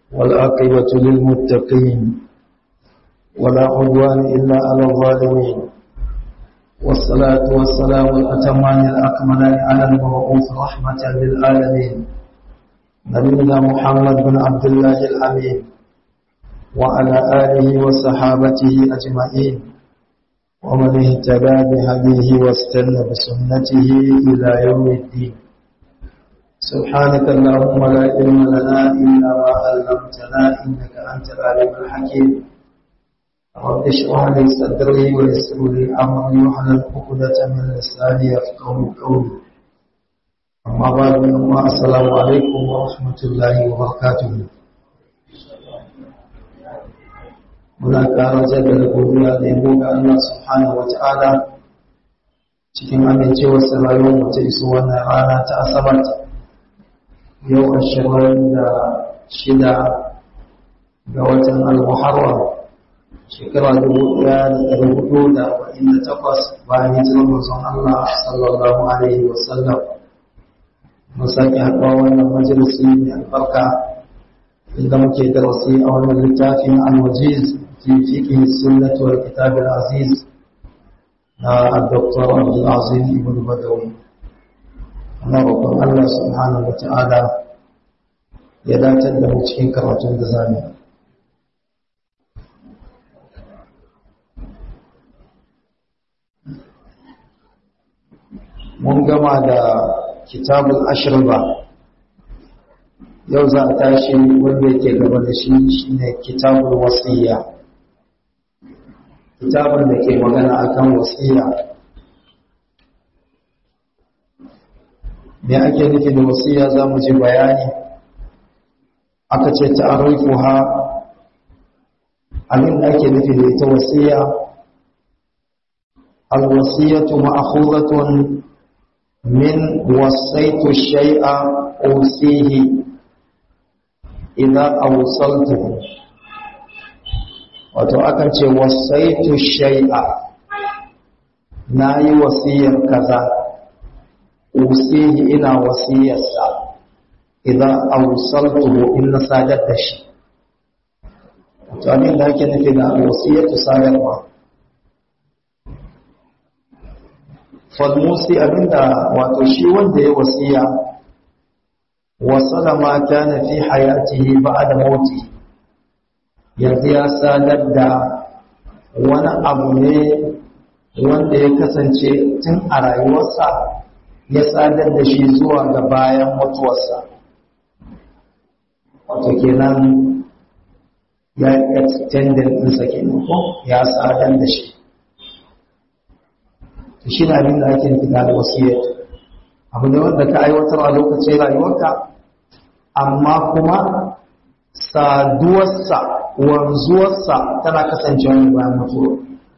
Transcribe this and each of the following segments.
والعاقبة للمتقين ولا عدوان إلا على الظالمين والصلاة والسلام الأتمان الأكملان على المبعوث رحمة للعالمين نبينا محمد بن عبد الله الأمين وعلى آله وصحابته أجمعين ومن اهتدى بهديه واستنى بسنته إلى يوم الدين سبحانك اللهم لا علم لنا إلا ما علمتنا إنك أنت العليم الحكيم رب اشرح لي صدري ويسر لي أمري واحلل عقدة من لساني يفقهوا قولي أما بعد السلام عليكم ورحمة الله وبركاته muna ƙara jaddada godiya da yabo ga Allah subhanahu wata'ala cikin amincewar rayuwar mu ta iso wannan rana ta asabar yau ashirin da shida ga watan al-muharram shekara dubu ɗaya da ɗari hudu da arba'in da takwas bayan hijirar manzon Allah sallallahu alaihi wa sallam mun sake haɗuwa wannan majalisi mai albarka inda muke darasi a wannan littafin al-wajiz في فقه السنة والكتاب العزيز الدكتور عبد العظيم ابن بدوي أنا ربما الله سبحانه وتعالى ya dace da mu cikin karatun da zamu mun gama da kitabul ashriba yau za a tashi wanda yake gaba da shi shine kitabul wasiyya kitabun da ke magana akan wasiya me ake nufi da wasiya za mu ji bayani aka ce ta'arifuha abin da ake nufi da ita wasiya alwasiyatu ma'khuzatun min wasaitu shay'a usihi idza awsaltuhu wato akan ce wasaitu shay'a nayi wasiyar kaza usihi ina wasiyarsa idan awsaltuhu in na sadar da shi wato abin da ake nufi da wasiyatu sadarwa falmusi abinda wato shi wanda ya wasiya wasala ma kana fi hayatihi ba'da mautihi yanzu ya sadar da wani abu ne wanda ya kasance tun a rayuwarsa ya sadar da shi zuwa ga bayan mutuwarsa wato kenan ya extended ɗinsa kenan ko ya sadar da shi shi na abin da ake nufi da wasiyyar abu ne wanda ka aiwatar a lokacin rayuwarka amma kuma saduwarsa wanzuwarsa tana kasancewa ne bayan mutuwa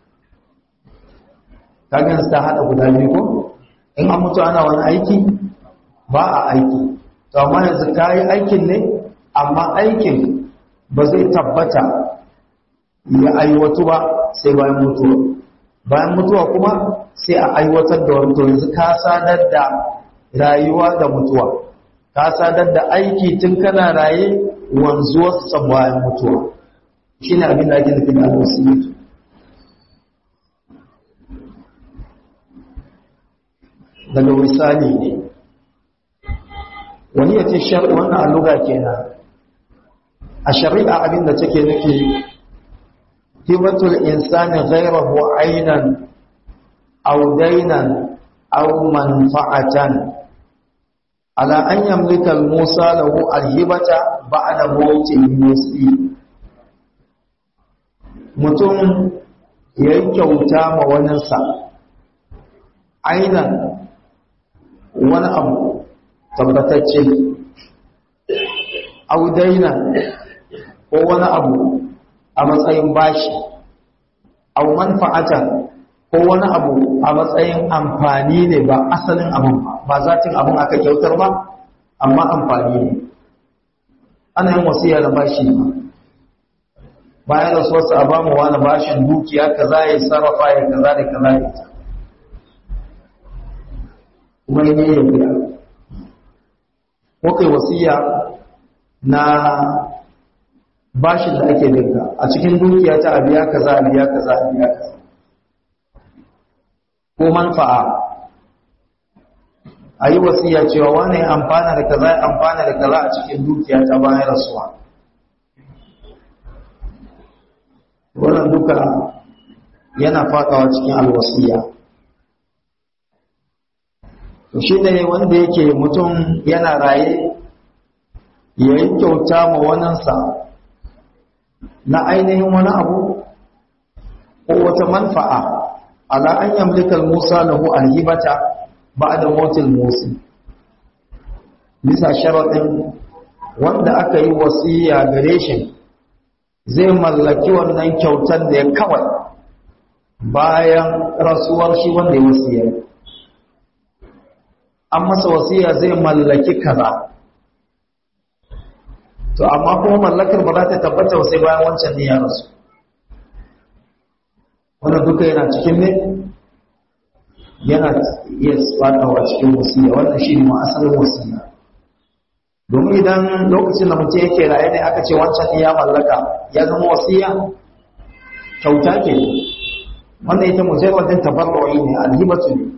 kagan ta haɗa guda biyu ko in an mutu ana wani aiki ba a aiki to amma yanzu ka yi aikin ne amma aikin ba zai tabbata ya aiwatu ba sai bayan mutuwa bayan mutuwa kuma sai a aiwatar da wani to yanzu ka sadar da rayuwa da mutuwa ka sadar da aiki tun kana raye wanzuwarsa bayan mutuwa shi ne abin da ake nufi da alwasiyatu daga misali ne wani ya ce shari'a wannan alluga kenan a shari'a abin da take nufi hibatul insani ghairahu ainan aw dainan aw manfa'atan ala an yamlika al-musa lahu al-hibata ba'da mawti musi mutum ya yi kyauta ma waninsa ainihin wani abu tabbatacce audaina ko wani abu a matsayin bashi au manfa'ata ko wani abu a matsayin amfani ne ba asalin abin ba ba zatin abin aka kyautar ba amma amfani ne ana yin wasiya da bashi ba bayan da sosa a bamu wani bashin dukiya kaza ya sarrafa ya kaza da kaza ya ta kuma yi ya biya ko kai wasiya na bashin da ake binka a cikin dukiya ta a biya kaza a biya kaza a biya kaza ko manfa'a a yi wasiya cewa wani amfana da kaza amfana da kaza a cikin dukiya ta bayan rasuwa wannan duka yana fadawa cikin alwasiya to shi ne wanda yake mutum yana raye ya yi kyauta ma waninsa na ainihin wani abu ko wata manfa'a ala an yamlika musa lahu alhibata ba'da mautil musi bisa sharadin wanda aka yi wasiya gare shi zai mallaki wannan kyautar da ya kawai bayan rasuwar shi wanda ya wasiya an masa wasiya zai mallaki kaza to amma kuma mallakar ba za ta tabbata sai bayan wancan ne ya rasu wannan duka yana cikin ne yana iya fadawa cikin wasiya wannan shi ne ma asalin wasiya domin idan lokacin da mutum yake raye ne aka ce wancan ne ya mallaka ya zama wasiya kyauta ke wannan ita mujarradin tabarru'i ne alhibatu ne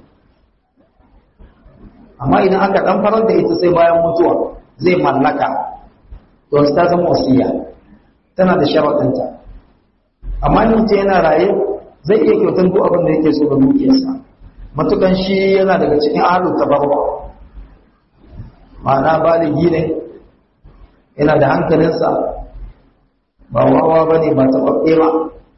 amma idan aka dan farar da ita sai bayan mutuwa zai mallaka to ta zama wasiya tana da sharaɗinta amma in mutum yana raye zai iya kyautar duk abin da yake so ga dukiyarsa matukan shi yana daga cikin ahalu tabarwa ma'ana baligi ne yana da hankalinsa ba wawa ba ne ba taɓaɓɓe ba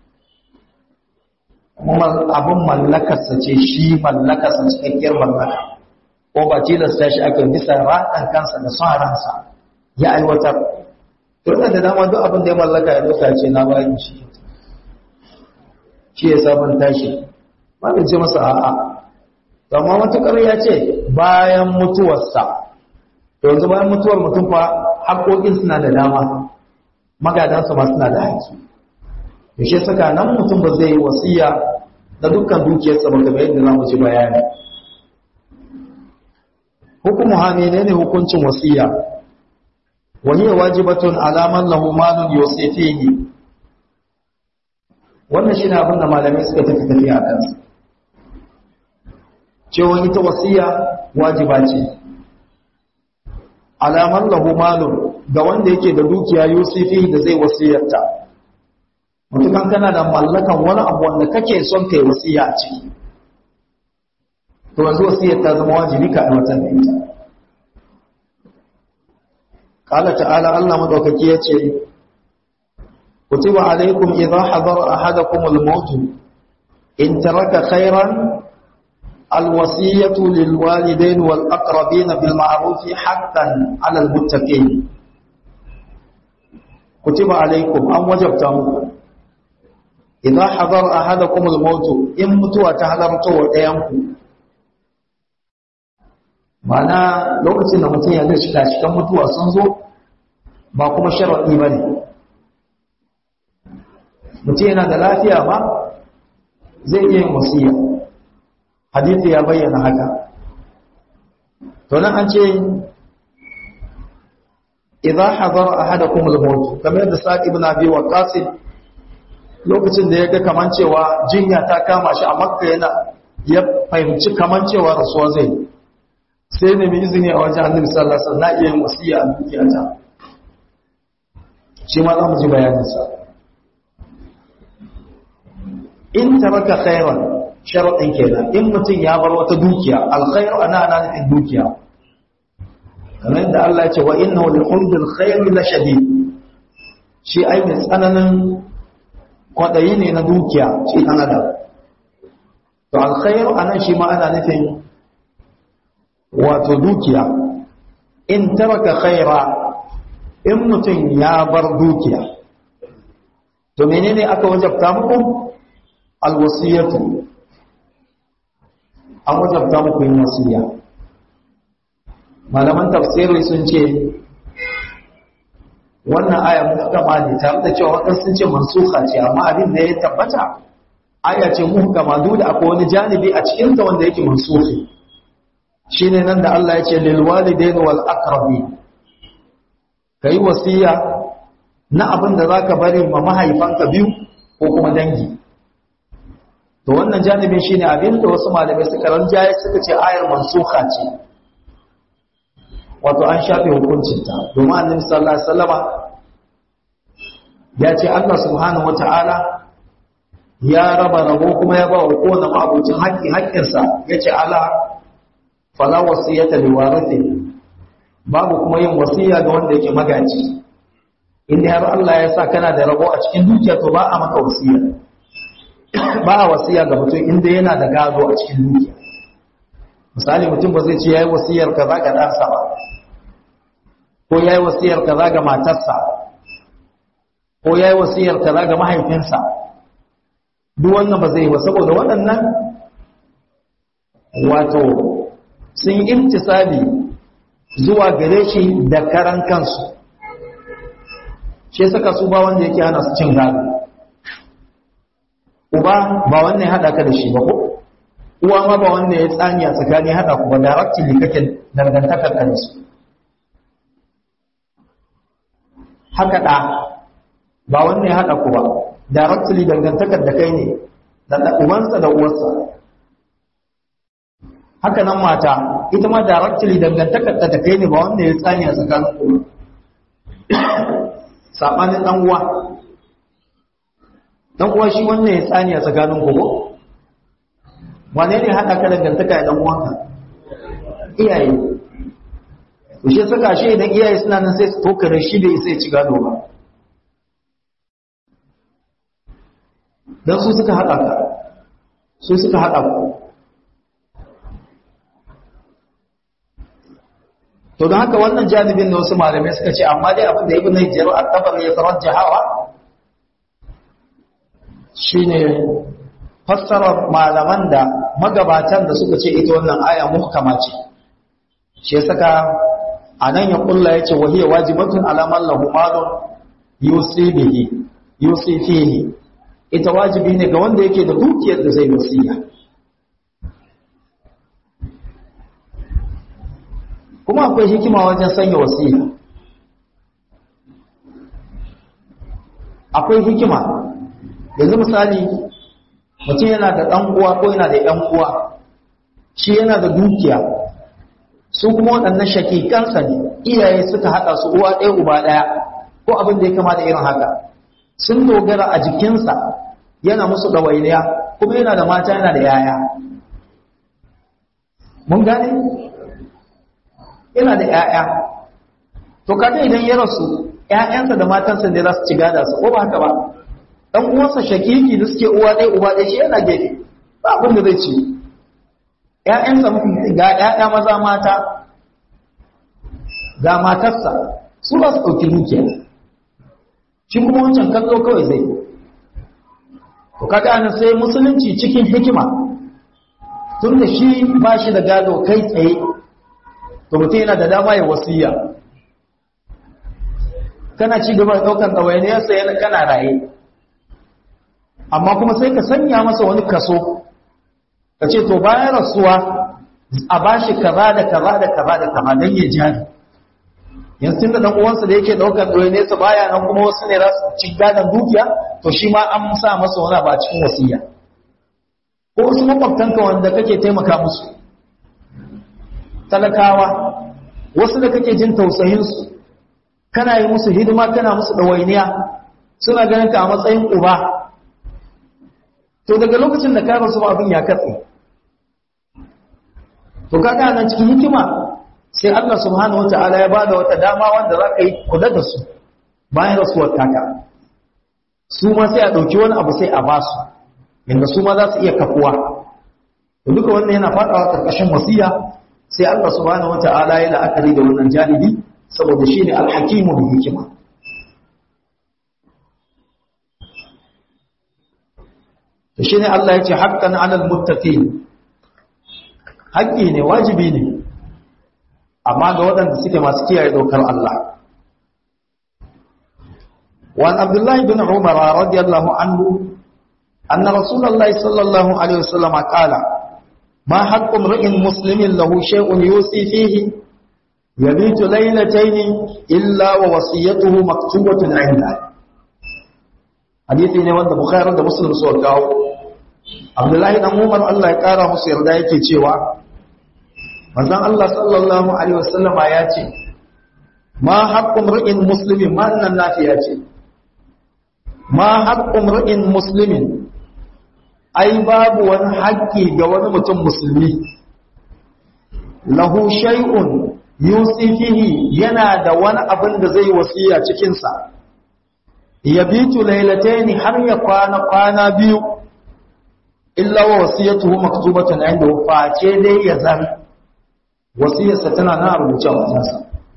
kuma abin mallakarsa ce shi mallakarsa cikakkiyar mallaka ko ba tilasta shi aka bisa raɗan kansa da son ransa ya aiwatar to da dama duk abin da ya mallaka ya doka ce na bayan shi shi ya sabon tashi ba da ce masa a'a to amma matukar ya ce bayan mutuwarsa to yanzu bayan mutuwar mutum fa haƙoƙin suna da dama magadansa ma suna da haƙƙi to shi saka nan mutum ba zai yi wasiya da dukkan dukiyarsa ba kamar yadda za mu ji bayani hukumu ha menene hukuncin wasiya wa hiya wajibatun ala man lahu malun yusifihi wannan shine abin da malamai suka tafi tafi a kansa cewa ita wasiya wajiba ce ala man lahu malun ga wanda yake da dukiya yusifihi da zai wasiyarta mutukan kana da mallakan wani abu wanda kake son kai wasiya a ciki to yanzu wasiyar ta zama wajibi ka aiwatar da ita qala ta'ala Allah madaukaki yace kutiba alaykum idha hadara ahadakum al-maut in taraka khayran الوصية للوالدين والأقربين بالمعروف حقا على المتقين كتب عليكم أم وجبتم إذا حضر أحدكم الموت إن متوى تحضرتوا وإيامكم ma'ana lokacin da mutum ya zai shiga cikin mutuwa sun zo ba kuma sharaɗi ba ne mutum yana da lafiya ba zai iya yin wasiya hadithi ya bayyana haka to nan an ce idza hadara ahadakum al-maut kamar da sa'id ibn abi waqas lokacin da yaga kaman cewa jinya ta kama shi a makka yana ya fahimci kaman cewa rasuwa zai sai ne mai izini a wajen annabi sallallahu alaihi wasallam na iya yin wasiya a dukiyata shi ma za mu ji bayanin sa in taraka khairan sharadin kenan in mutum ya bar wata dukiya alkhairu ana ana nufin dukiya kamar da Allah ya ce wa innahu li hubbil khairi la shadid shi ai mai tsananin kwadayi ne na dukiya shi dan adam to alkhairu anan shi ma ana nufin wato dukiya in taraka khaira in mutum ya bar dukiya to menene aka wajabta muku alwasiyatu an wajabta muku yin wasiya malaman tafsiri sun ce wannan aya muhkama ne tare da cewa waɗansu sun ce mansuha ce amma abin da ya tabbata aya ce muhkama duk da akwai wani janibi a cikinta wanda yake mansuhi shine nan da Allah ya ce lil walidaini wal aqrabi kai wasiya na abin da zaka bari ma mahaifanka biyu ko kuma dangi to wannan janibin shine abin da wasu malamai suka ranjaye suka ce ayar mansuha ce wato an shafe hukuncinta domin annabi sallallahu alaihi wasallama ya ce Allah subhanahu wata'ala ya raba rabo kuma ya ba wa kowane mabucin haƙƙi haƙƙinsa ya ce ala fala wasiyata li warithi babu kuma yin wasiya ga wanda yake magaji inda har Allah ya sa kana da rabo a cikin dukiya to ba a maka wasiya ba a wasiya ga mutum inda yana da gado a cikin dukiya misali mutum ba zai ce yayi wasiyar kaza ga ɗansa ba ko yayi wasiyar kaza ga matarsa ko yayi wasiyar kaza ga mahaifinsa duk wannan ba zai yi ba saboda waɗannan wato sun imtisali zuwa gare shi da karan kansu shi saka su ba wanda yake hana su cin gado uba ba wannan ya haɗa ka da shi ba ko uwa ma ba wanda ya tsani a tsakani haɗa ku ba directly kake dangantakar ka da su haka ɗa ba wannan ya haɗa ku ba directly dangantakar da kai ne da ubansa da uwarsa haka nan mata ita ma directly dangantakar da kai ne ba wanda ya tsani a tsakanin ku sabanin dan uwa dan uwa shi wannan ya tsani a tsakanin ku ko wane ne hada ka dangantaka da dan uwanka iyaye to shi saka shi idan iyaye suna nan sai su tokare shi bai sai ci gado ba dan su suka hada ka su suka hada ku to don haka wannan janibin da wasu malamai suka ce amma dai abin da ibn Hajar al-Tabari ya tarajjahawa shine fassarar malaman da magabatan da suka ce ita wannan aya muhkama ce shi saka anan ya kulla yace wa hiya wajibatun ala man lahu malun yusibihi yusifihi ita wajibi ne ga wanda yake da dukiyar da zai wasiya kuma akwai hikima wajen sanya wasiya akwai hikima yanzu misali mutum yana da ɗan uwa ko yana da ‘yan uwa shi yana da dukiya su kuma waɗannan shakikansa ne iyaye suka haɗa su uwa ɗaya uba ɗaya ko abin da ya kama da irin haka sun dogara a jikinsa yana musu ɗawainiya kuma yana da mata yana da yaya mun gane yana da ‘ya'ya, to kaga idan ya rasu ‘ya'yansa da matansa ne za su ci gada su, ko ba haka ba, ɗan uwansa shakiki da suke uwa ɗaya uba ɗaya shi yana gefe, ba abin da zai ci. ‘ya'yansa ga ‘ya'ya maza mata, ga matarsa, su ba su ɗauki dukiya, shi kuma wancan kallo kawai zai. To kaga ana sai musulunci cikin hikima, tun da shi ba shi da gado kai tsaye to mutum yana da dama ya wasiya kana ci gaba da ɗaukar ɗawainiyarsa yana kana raye amma kuma sai ka sanya masa wani kaso ka ce to bayan rasuwa a ba shi kaza da kaza da kaza da kaza don ya jari yanzu tun da ɗan uwansa da yake ɗaukar ɗawainiyarsa baya nan kuma wasu ne za su ci gadon dukiya to shi ma an sa masa wani ba cikin wasiya ko wasu makwabtanka wanda kake taimaka musu talakawa wasu da kake jin tausayinsu kana yi musu hidima kana musu ɗawainiya suna ganin ka a matsayin uba to daga lokacin da ka rasu abin ya katse to kaga nan cikin hikima sai Allah subhanahu wataala ya bada wata dama wanda za ka yi kula da su bayan rasuwar taka su ma sai a ɗauki wani abu sai a ba su yadda su ma za su iya kafuwa to duka wannan yana faɗawa ƙarƙashin wasiya sai Allah subhanahu wata'ala ya la'akari da wannan janibi saboda shi ne alhakimu da hikima to shi ne Allah ya ce haƙƙan alal muttaqin haƙƙi ne wajibi ne amma ga waɗanda suke masu kiyaye dokar Allah وعن عبد الله بن عمر رضي الله عنه أن رسول الله صلى الله عليه وسلم قال ما حق امرئ مسلم له شيء يوصي فيه yabitu laylatayn illa wa wasiyatuhu maktubatun 'inda hadisi ne wanda bukhari da muslim suka kawo abdullahi dan umar Allah ya kara musu yarda yake cewa manzon Allah sallallahu alaihi wasallam ya ce ma haqqu mar'in muslimin ma annan nafiya ce ma haqqu mar'in muslimin ai babu wani haƙƙi ga wani mutum musulmi lahu shay'un yusifihi yana da wani abin da zai wasiya cikin sa yabitu laylataini har ya kwana kwana biyu illa wa wasiyatuhu maktubatun inda face dai ya zan wasiyarsa tana na rubuce a wajensa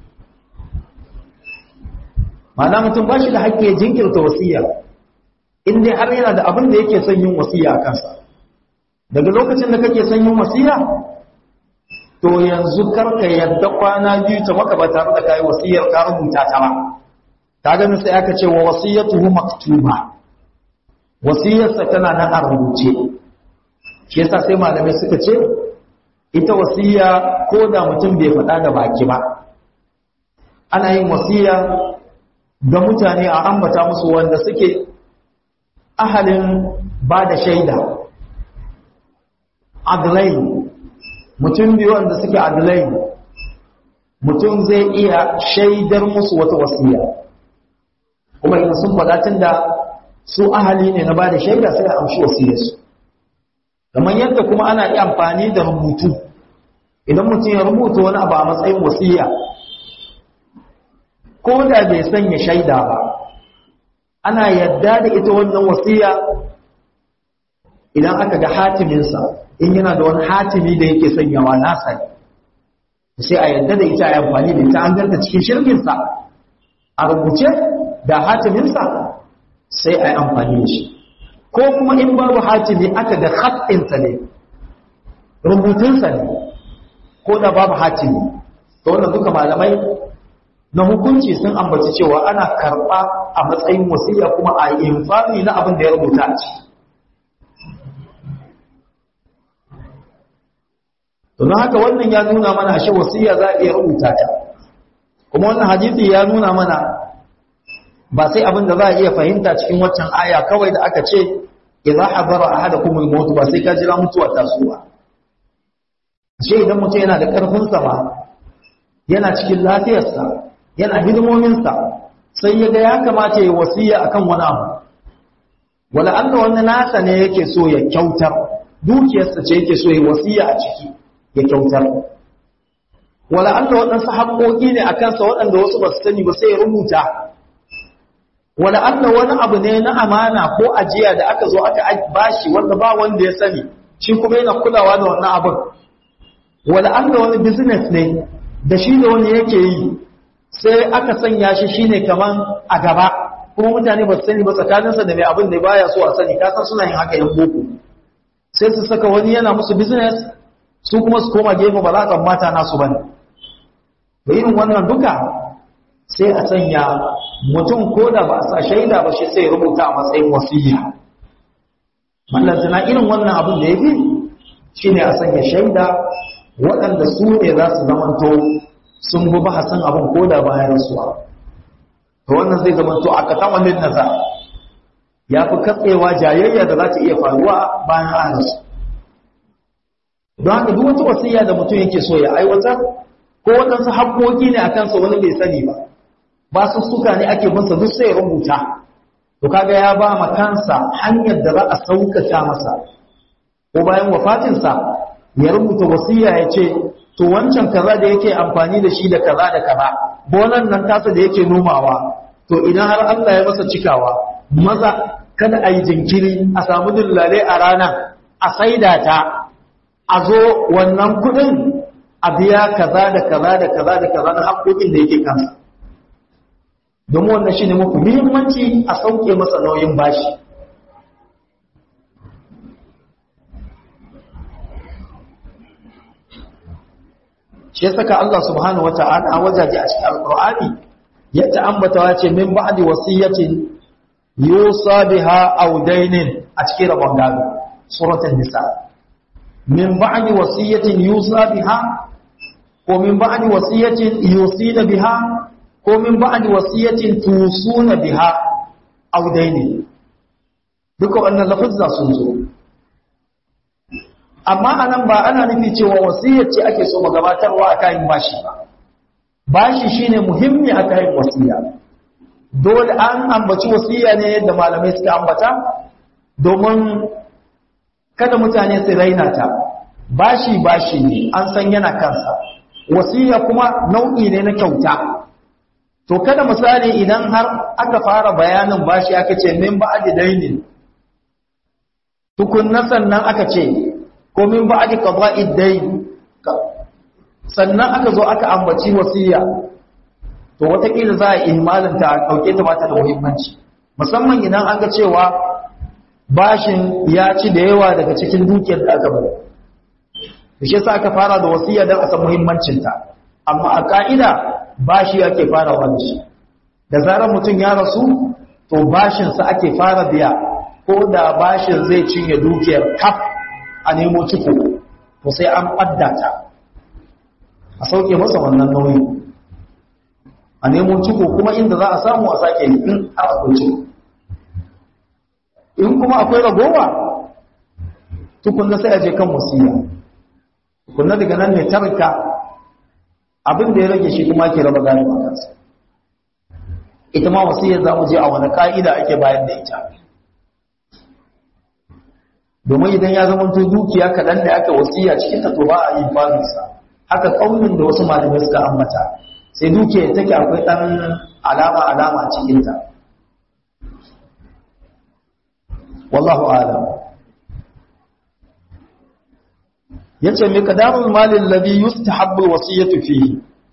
ma'ana mutum ba shi da haƙƙi jinkirta wasiya in dai har yana da abin da yake son yin wasiya a kansa daga lokacin da kake son yin wasiya to yanzu karka yadda kwana biyu ta maka ba tare da kai wasiyar ka rubuta ta ba ka gani sai aka ce wa wasiyatuhu maktuba wasiyarsa tana nan a rubuce shi yasa sai malamai suka ce ita wasiya ko da mutum bai faɗa da baki ba ana yin wasiya ga mutane a ambata musu wanda suke ahalin ba da shaida adlai mutum biyu wanda suke adlai mutum zai iya shaidar musu wata wasiya kuma idan sun faɗa tun da su ahali ne na ba da shaida sai a amshi wasiyarsu kamar yadda kuma ana iya amfani da rubutu idan mutum ya rubuta wani abu a matsayin wasiya ko da bai sanya shaida ba ana yadda da ita wannan wasiya idan aka ga hatiminsa in yana da wani hatimi da yake sanyawa nasa sai a yadda da ita a amfani da ita an ganta cikin shirkinsa a rubuce da hatiminsa sai a yi amfani da shi ko kuma in babu hatimi aka ga hatinsa ne rubutunsa ne ko da babu hatimi to wannan duka malamai na hukunci sun ambaci cewa ana karɓa a matsayin wasiya kuma a infami na abin da ya rubuta a ciki don haka wannan ya nuna mana ashe wasiya za a iya rubuta ta kuma wannan hadisi ya nuna mana ba sai abin da za a iya fahimta cikin waccan aya kawai da aka ce idza hadara ahadakum al-maut ba sai ka jira mutuwa ta suwa ashe idan mutum yana da karfin sa ba yana cikin lafiyarsa yana hidimomin sa sai ya ga ya kamata ya wasiya akan wani abu wala Allah wannan nasa ne yake so ya kyautar dukiyarsa ce yake so ya wasiya a ciki ya kyautar wala Allah waɗansu haƙoƙi ne a kansa waɗanda wasu ba su sani ba sai ya rubuta wala Allah wani abu ne na amana ko ajiya da aka zo aka bashi wanda ba wanda ya sani shi kuma yana kulawa da wannan abin wala Allah wani business ne da shi da wani yake yi sai aka sanya shi shine kaman a gaba kuma mutane ba su sani ba tsakaninsa da mai abin da baya so a sani kasan suna yin haka yan boko sai su saka wani yana musu business su kuma su koma gefe ba za ka mata nasu bane da irin wannan duka sai a sanya mutum ko da ba sa shaida ba shi sai rubuta a matsayin wasiya mallantana irin wannan abin da ya fi shi ne a sanya shaida waɗanda su ne za su zamanto sun bi bahasin abin ko da bayan rasuwa to wannan zai zamanto a katamalin nasa ya fi katsewa jayayya da za ta iya faruwa bayan an rasu don haka duk wata wasiya da mutum yake so ya aiwatar ko waɗansu haƙoƙi ne a kansa wani bai sani ba ba su suka ne ake masa duk sai rubuta to kaga ya ba ma kansa hanyar da za a sauƙaƙa masa ko bayan wafatinsa ya rubuta wasiya ya ce to wancan kaza da yake amfani da shi da kaza da kaza bonan nan tasa da yake nomawa to idan har Allah ya masa cikawa maza kada a yi jinkiri a samu dillale a rana a saida ta a zo wannan kudin a biya kaza da kaza da kaza da kaza na haƙoƙin da yake kansa domin wannan shi ne mafi muhimmanci a sauke masa nauyin bashi shi saka Allah subhanahu wata'ala a wajaje a cikin alƙur'ani ya ta'ambata ya ce min ba'di wasiyatin yusa biha aw dainin a cikin rabon gado suratul nisa min ba'di wasiyatin yusa biha ko min ba'di wasiyatin yusina biha ko min ba'di wasiyatin tusuna biha aw daini duka wannan lafazza sun zo amma anan ba ana nufi cewa wasiyar ce ake so gabatarwa a kayan bashi ba bashi shine muhimmi a kayan wasiya dole an ambaci wasiya ne yadda malamai suka ambata domin kada mutane su raina ta bashi bashi ne an san yana kansa wasiya kuma nau'i ne na kyauta to kada misali idan har aka fara bayanin bashi aka ce min ba'di dainin tukunna sannan aka ce ko min ba'di qada'id dayn sannan aka zo aka ambaci wasiya to watakila za a imanin ta dauke ta mata da muhimmanci musamman idan an ga cewa bashin ya ci da yawa daga cikin dukiyar da aka bari shi yasa aka fara da wasiya don a san muhimmancin ta amma a ka'ida bashi ake fara wani da zarar mutum ya rasu to bashin sa ake fara biya ko da bashin zai cinye dukiyar kaf a nemo ciko to sai an ɓadda ta a sauke masa wannan nauyi a nemo ciko kuma inda za a samu a sake in har akwai ciko in kuma akwai ragowa tukunna sai a je kan wasiya tukunna daga nan ne tarka abin da ya rage shi kuma ke raba gane a kansa ita ma wasiyar za mu je a wani ka'ida ake bayan da ita domin idan ya zama to dukiya kaɗan da aka wasiya cikin ta to ba a yi farinsa haka ƙaunin da wasu malamai suka ambata sai dukiya take akwai ɗan alama alama cikinta wallahu alam yace me kadarul malin ladhi yustahabbu alwasiyatu fihi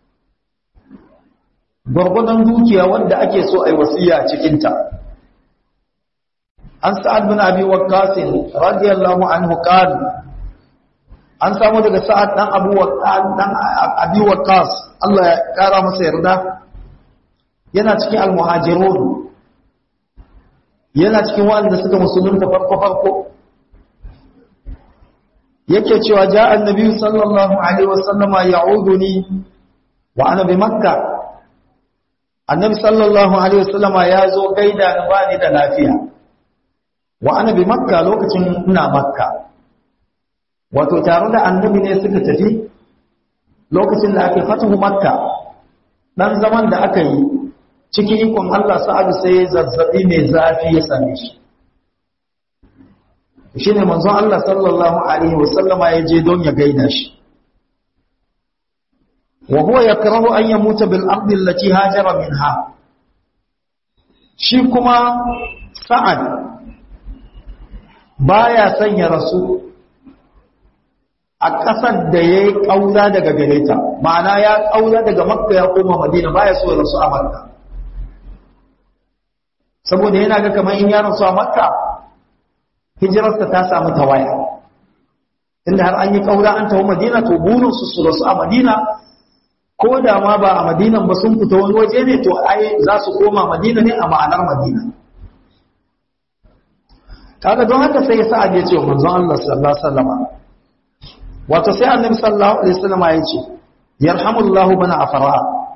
gurgudan dukiya wanda ake so ai wasiya cikin ta an sa'ad bin abi waqqas radiyallahu anhu qala an samu daga sa'ad dan abu waqqas dan abi waqqas Allah ya kara masa yarda yana cikin almuhajirun yana cikin wanda suka musulunta farko farko yake cewa ja annabi sallallahu alaihi wasallama ya'uduni wa ana bi makka annabi sallallahu alaihi wasallama ya zo gaida ni bani da lafiya wa ana bi makka lokacin ina makka wato tare da annabi ne suka tafi lokacin da ake fatahu makka dan zaman da aka yi cikin ikon Allah sa'adu sai zazzabi mai zafi ya same shi shi ne manzon Allah sallallahu Alaihi wasallama ya je don ya gaida shi wa huwa yakrahu an yamuta bil ardi allati hajara minha shi kuma sa'ad baya son ya rasu a ƙasar da ya yi ƙaura daga gare ta ma'ana ya ƙaura daga makka ya koma madina baya so ya rasu a makka saboda yana ga kamar in ya rasu a makka hijirarsa ta samu tawaya inda har an yi ƙaura an taho madina to burinsu su rasu a madina ko da ma ba a madinan ba sun fita wani waje ne to ai za su koma madina ne a ma'anar madina kaga don haka sai sa'ad ya ce wa manzon Allah sallallahu alaihi wasallam wato sai annabi sallallahu alaihi wasallam ya ce yarhamullahu bana afra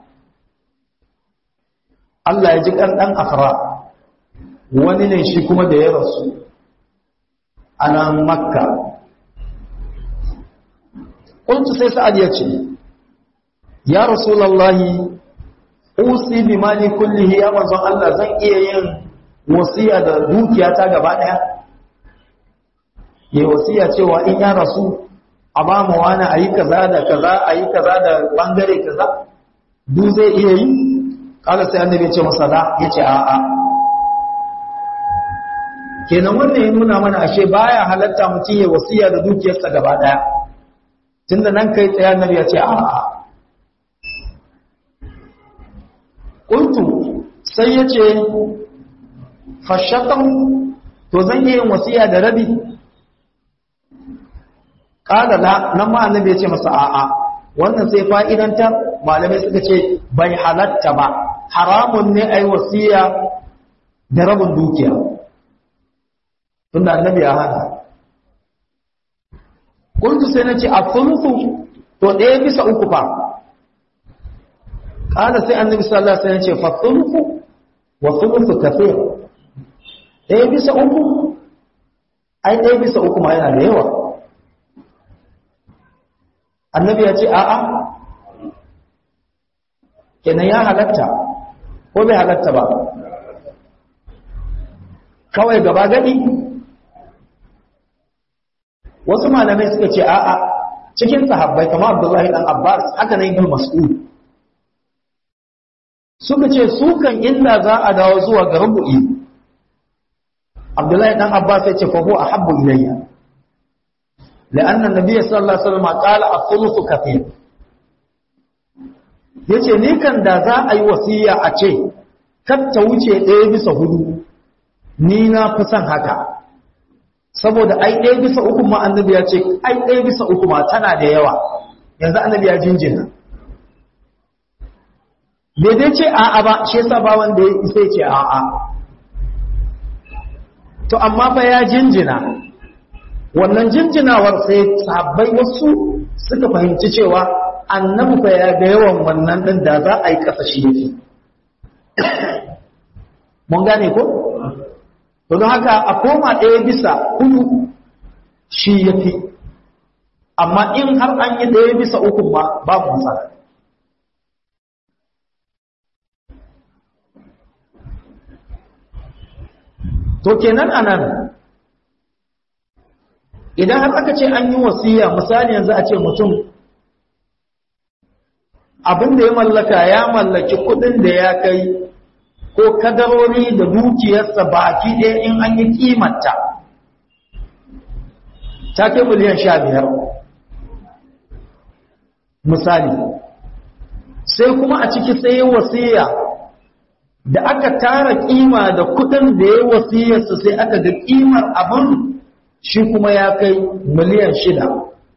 Allah ya ji kan dan afra wani ne shi kuma da ya rasu a nan makka qultu sai sa'ad ya ce ya rasulullahi usi bi mali kullihi ya manzon Allah zan iya yin wasiya da dukiyata gaba daya ya wasiya cewa in ya rasu a ba mu wani a yi kaza da kaza a yi kaza da bangare kaza duk zai iya yi kala sai annabi ya ce masa da ya ce a'a kenan wannan ya nuna mana ashe baya halatta mutum ya wasiya da dukiyarsa gaba daya tunda nan kai tsaye annabi ya ce a'a kuntu sai ya ce fashatan to zan yi yin wasiya da rabi kada la nan ma annabi ya ce masa a'a wannan sai fa'idantar malamai suka ce bai halatta ba haramun ne ai wasiya da rabin dukiya tunda annabi ya hana kuntu sai na ce a thuluthu to ɗaya bisa uku fa ƙala sai annabi sallallahu alaihi wasallam ce fa thuluthu wa thuluthu kathir ɗaya bisa uku ai ɗaya bisa uku ma yana da yawa annabi ya ce a'a kenan ya halatta ko bai halatta ba kawai gaba gadi wasu malamai suka ce a'a cikin sahabbai kamar abdullahi dan abbas haka nan ibn mas'ud suka ce su kan illa za a dawo zuwa ga rubu'i abdullahi dan abbas ya ce fa huwa ahabbu ilayya لأن النبي صلى الله عليه وسلم قال الثلث كثير yace ni kan da za a yi wasiya a ce kar ta wuce ɗaya bisa hudu ni na fi son haka saboda ai ɗaya bisa uku ma annabi ya ce ai ɗaya bisa uku ma tana da yawa yanzu annabi ya jinjina bai dai ce a'a ba shi yasa ba wanda ya isa ce a'a to amma fa ya jinjina wannan jinjinawar sai sabbai wasu suka fahimci cewa annabi fa ya ga yawan wannan din da za a yi kasa shi yake mun gane ko don haka a koma ɗaya bisa hudu shi yafi amma in har an yi ɗaya bisa uku ma babu matsala to kenan anan idan har aka ce an yi wasiya misali yanzu a ce mutum abin da ya mallaka ya mallaki kudin da ya kai ko kadarori da dukiyarsa baki ɗaya in an yi kimanta ta kai miliyan sha biyar misali sai kuma a ciki sai wasiya da aka tara kima da kudin da ya wasiyarsa sai aka ga kimar abin shi kuma ya kai miliyan shida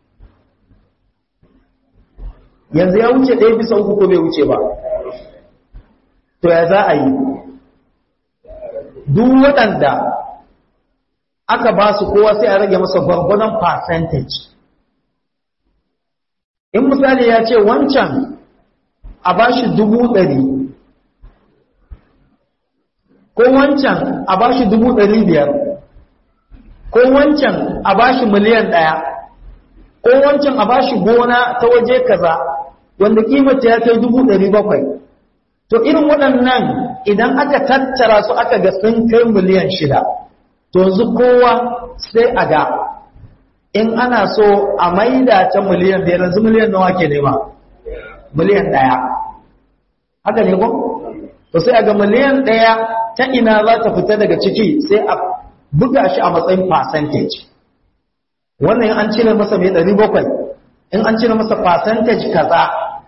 yanzu ya wuce ɗaya bisa uku ko bai wuce ba to ya za a yi duk waɗanda aka ba su kowa sai a rage masa gwargwadon percentage in misali ya ce wancan a ba shi dubu ɗari ko wancan a ba shi dubu ɗari biyar ko wancan a bashi miliyan ɗaya ko wancan a bashi gona ta waje kaza wanda kimata ya kai dubu ɗari bakwai to irin waɗannan idan aka tattara su aka ga sun kai miliyan shida to yanzu kowa sai a ga in ana so a maida ta miliyan biyar yanzu miliyan nawa ke nema miliyan ɗaya haka ne ko to sai a ga miliyan ɗaya ta ina za ta fita daga ciki sai a buga shi a matsayin percentage wannan an cire masa mai ɗari bakwai in an cire masa percentage kaza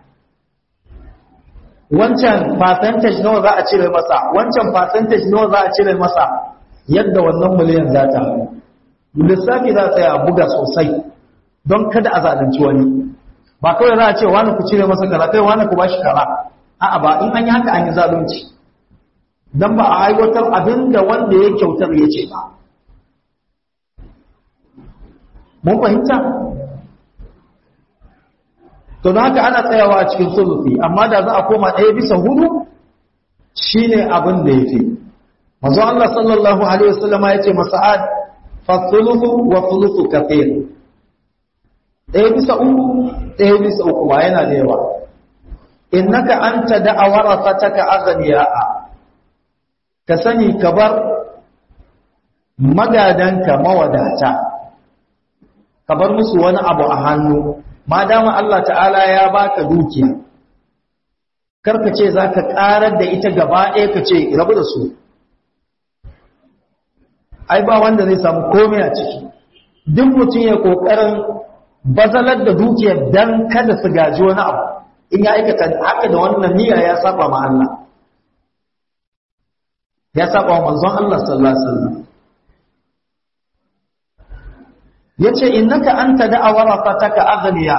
wancan percentage nawa za a cire masa wancan percentage nawa za a cire masa yadda wannan miliyan za ta lissafi za ta a buga sosai don kada a zalunci wani ba kawai za a ce wani ku cire masa kaza kai wani ku ba shi kaza a'a ba in an yi haka an yi zalunci don ba a aiwatar abin da wanda ya kyautar ya ce ba mun fahimta to don haka ana tsayawa a cikin sulufi amma da za a koma ɗaya bisa hudu shine abin da ya fi mazu Allah sallallahu alaihi wasallama ya ce masa'ad fa sulufu wa sulufu kafir ɗaya bisa uku ɗaya bisa uku ba yana da yawa innaka anta da'awara fataka aghniya'a ka sani ka bar magadanka mawadata ka bar musu wani abu a hannu ma dama Allah ta'ala ya baka dukiya karka ce za ka ƙarar da ita gaba ɗaya ka ce rabu da su ai ba wanda zai samu komai a ciki duk mutum ya ƙoƙarin bazalar da dukiyar don kada su gaji wani abu in ya aikata haka da wannan niyya ya saba ma Allah ya saba wa manzon Allah sallallahu alaihi wasallam yace innaka anta da'awara fataka aghniya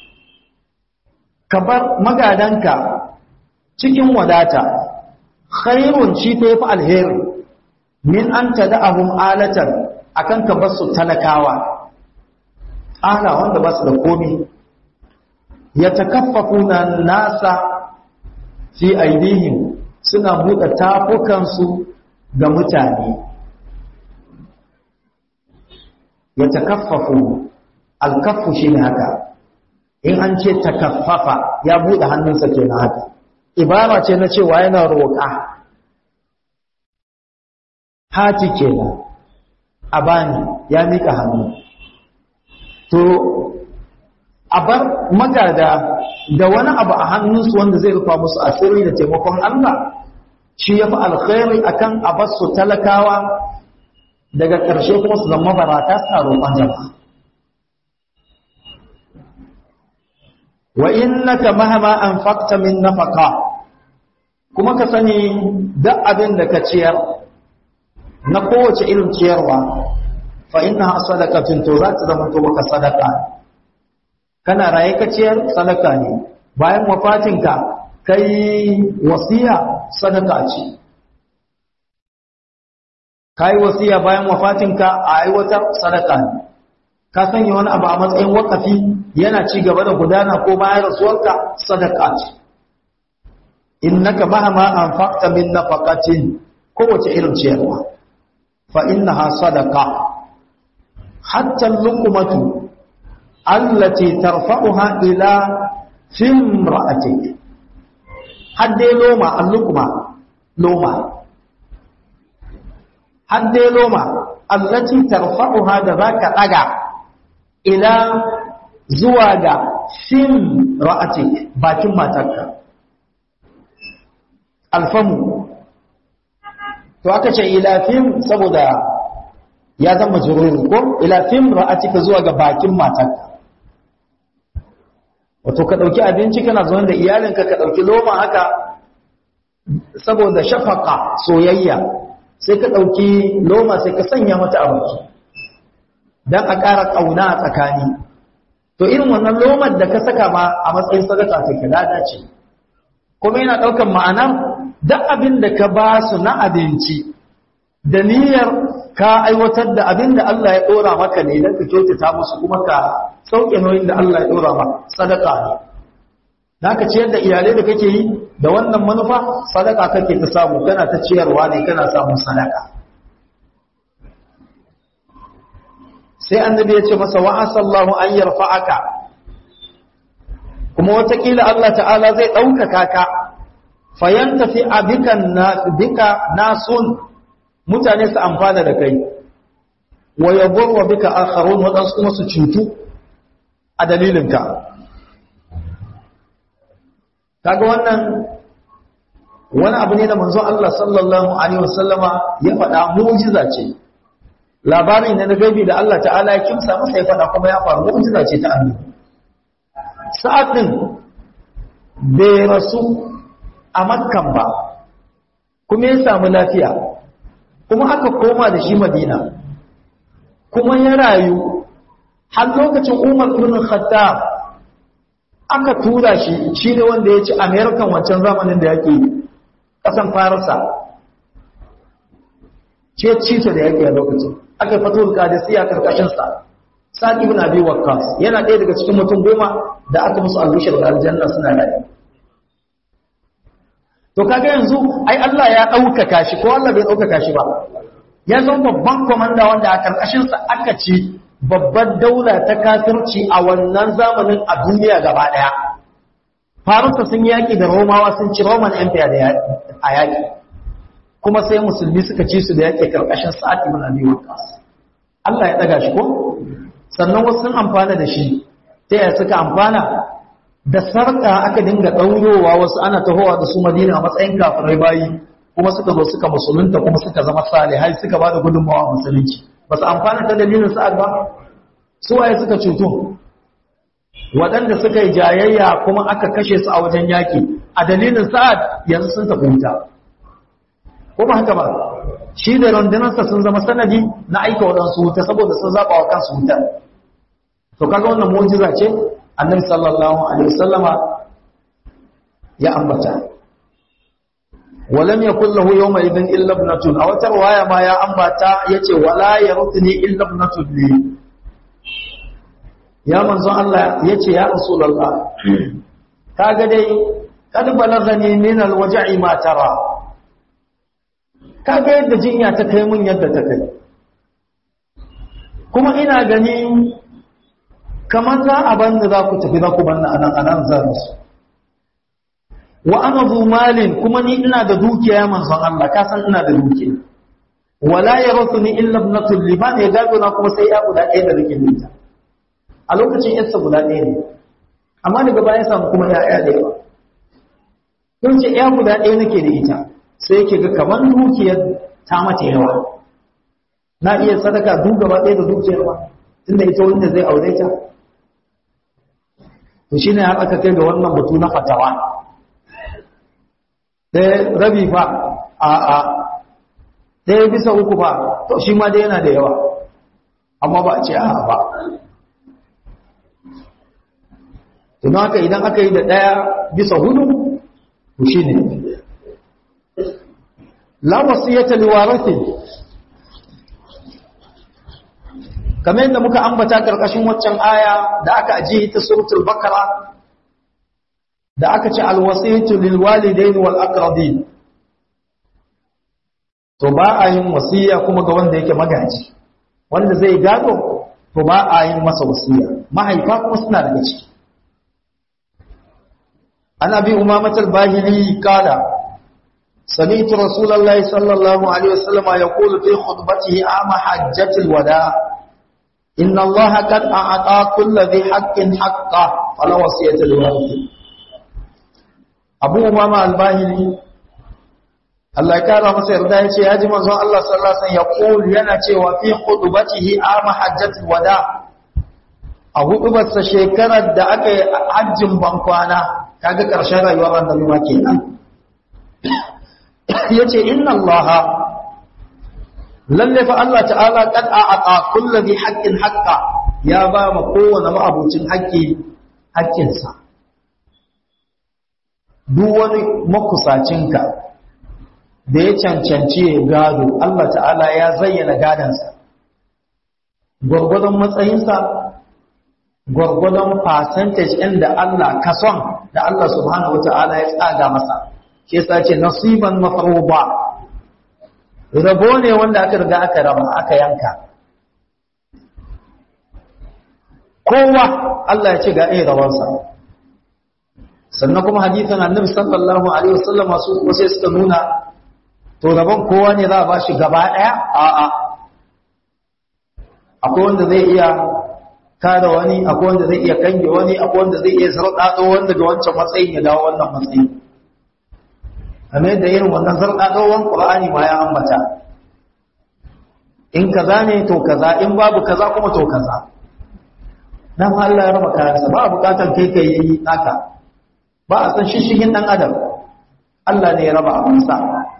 kabar magadanka cikin wadata khairun shi ta yafi alheri min anta da'ahum alatan akan ka basu talakawa ala wanda basu da komai yatakaffafuna nasa fi aidihim suna buɗe tafukansu ga mutane ya takaffafu alkaffu shi ne haka in an ce takaffafa ya buɗe hannunsa ke na haka ibara ce na cewa yana roƙa hati kenan a bani ya mika hannu to a bar magada da wani abu a hannunsu wanda zai rufa musu asiri da taimakon Allah shi ya fi alkhairi akan a bar su talakawa daga ƙarshe kuma su zama barata suna roƙon jama'a wa innaka mahama anfaqta min nafaqa kuma ka sani duk abin da ka ciyar na kowace irin ciyarwa fa innaha sadaqatun to za ta zama to maka sadaka kana raye ka ciyar sadaka ne bayan wafatinka kai wasiya sadaka ce kai wasiya bayan wafatinka a aiwatar sadaka ne ka sanya wani abu a matsayin wakafi yana ci gaba da gudana ko bayan rasuwarka sadaka ce innaka mahama anfaqta min nafaqatin kowace irin ciyarwa fa innaha sadaqa hatta luqmatu allati tarfa'uha ila fimra'atik hadde loma al-luqma loma hadde loma allati tarfa'uha da zaka daga ila zuwa ga fimra'atik bakin matarka alfamu to aka ce ila fim saboda ya zama jururi ko ila fim ra'atika zuwa ga bakin matarka wato ka dauki abinci kana zuwa da iyalinka ka dauki loma haka saboda shafaka soyayya sai ka dauki loma sai ka sanya mata a baki dan a ƙara kauna a tsakani to irin wannan lomar da ka saka ma a matsayin sadaka take lada ce kuma yana daukan ma'anar duk abin da ka ba su na abinci da niyyar ka aiwatar da abin da Allah ya ɗora maka ne don ka kyautata musu kuma ka sauke nauyin da Allah ya ɗora ma sadaka ne da ka ciyar da iyalai da kake yi da wannan manufa sadaka kake ta samu kana ta ciyarwa ne kana samun sadaka sai annabi ya ce masa wa asallahu an yarfa'aka kuma watakila Allah ta'ala zai ɗaukaka ka fayantafi abikan bika nasun mutane su amfana da kai wa yaburwa bika akharun wadansu kuma su cutu a dalilinka kaga wannan wani abu ne da manzon Allah sallallahu alaihi wasallama ya faɗa mu'jiza ce labarin ne na gabi da Allah ta'ala ya kimsa masa ya faɗa kuma ya faru mu'jiza ce ta annabi sa'ad din bai rasu a makkan ba kuma ya samu lafiya kuma aka koma da shi madina kuma ya rayu har lokacin umar ibn khattab aka tura shi shi ne wanda ya ci american wancan zamanin da yake kasan farisa ce cito da yake a lokacin aka yi fatul kadisiya karkashinsa sa'ad ibn abi waqqas yana ɗaya daga cikin mutum goma da aka musu albishir da aljanna suna rayu to kaga yanzu ai Allah ya ɗaukaka shi ko Allah bai ɗaukaka shi ba ya zama babban komanda wanda a karkashinsa aka ci babbar daula ta kafirci a wannan zamanin a duniya gaba ɗaya faransa sun yaƙi da romawa sun ci roman empire a yaƙi kuma sai musulmi suka ci su da yaƙi karkashin sa'ad ibn abi waqqas Allah ya ɗaga shi ko sannan wasu sun amfana da shi ta yaya suka amfana da sarƙa aka dinga ɗaurowa wasu ana tahowa da su madina a matsayin kafirai bayi kuma suka zo suka musulunta kuma suka zama salihai suka ba da gudunmawa musulunci ba su amfana ta dalilin sa'ad ba su waye suka cutu waɗanda suka yi jayayya kuma aka kashe su a wajen yaƙi a dalilin sa'ad yanzu sun tafi wuta ko ba haka ba shi da rundunarsa sun zama sanadi na aika waɗansu wuta saboda sun zaɓa wa kansu wuta to kaga wannan mu'jiza ce annabi sallallahu alaihi wasallama ya ambata walam yakul lahu yawma idhin illa ibnatun aw tarwaya ma ya ambata yace wala yarudni illa ibnatun li ya manzon Allah yace ya rasulullah kaga dai kad balagani min alwaj'i ma tara kaga yadda jinya ta kai mun yadda ta kai kuma ina gani kamar za a banda za ku tafi za ku banna anan anan za su wa ana zu malin kuma ni ina da dukiya manzon Allah ka san ina da dukiya wala yarithuni illa ibnatul liman ya gado na kuma sai ya guda ɗaya da nake da ita a lokacin yarsa guda ɗaya ne amma daga baya samu kuma ya'ya da yawa don ce ya guda ɗaya nake da ita sai yake ga kamar dukiyar ta mata yawa na iya sadaka duk gaba ɗaya da dukiyar ba tunda ita wanda zai aure ta to shine har aka kai ga wannan batu na fatawa ɗaya rabi fa a a ɗaya bisa uku fa to shi ma dai yana da yawa amma ba a ce a ba tun haka idan aka yi da ɗaya bisa hudu to shi ne la wasiyata liwarathi kamar yadda muka ambata karkashin waccan aya da aka ajiye ta suratul bakara da aka ce alwasiyatu lilwalidain wal aqrabin to ba a yin wasiya kuma ga wanda yake magaji wanda zai gado to ba a yin masa wasiya mahaifa kuma suna daga ciki an abi umamat al-bahili qala سمعت رسول الله صلى الله عليه وسلم يقول في خطبته عام حجة الوداع إن الله قد أعطى كل ذي حق حقه فلا وصية لوارث أبو أمامة الباهلي Allah ya kara masa yarda ya ce ya ji manzon Allah sallallahu alaihi wasallam ya kulu yana cewa fi khutbatihi ama hajjatul wada a hudubarsa shekarar da aka yi hajjin bankwana kaga karshen rayuwar annabi ma kenan yace inna allaha lalle fa Allah ta'ala kad a'ata kullu bi haqqin haqqa ya ba ma kowane ma'abucin haƙƙi haƙƙinsa duk wani makusacinka da ya cancanci ya gado Allah ta'ala ya zayyana gadansa gwargwadon matsayinsa gwargwadon percentage ɗin da Allah kason da Allah subhanahu wa ta'ala ya tsaga masa shi yasa ce nasiban mafruba rabo ne wanda aka riga aka raba aka yanka kowa Allah ya ce ga irin rawansa sannan kuma hadithan annabi sallallahu alaihi wasallam masu wasu suka nuna to rabon kowa ne za a bashi gaba daya a'a akwai wanda zai iya kada wani akwai wanda zai iya kange wani akwai wanda zai iya sarɗaɗo wanda ga wancan matsayin ya dawo wannan matsayin kamar yadda irin wannan sarɗaɗowan ƙur'ani ma ya ambata in kaza ne to kaza in babu kaza kuma to kaza dan Allah ya raba kayansa ba a bukatar kai kai yi naka ba a san shishigin dan adam Allah ne ya raba abinsa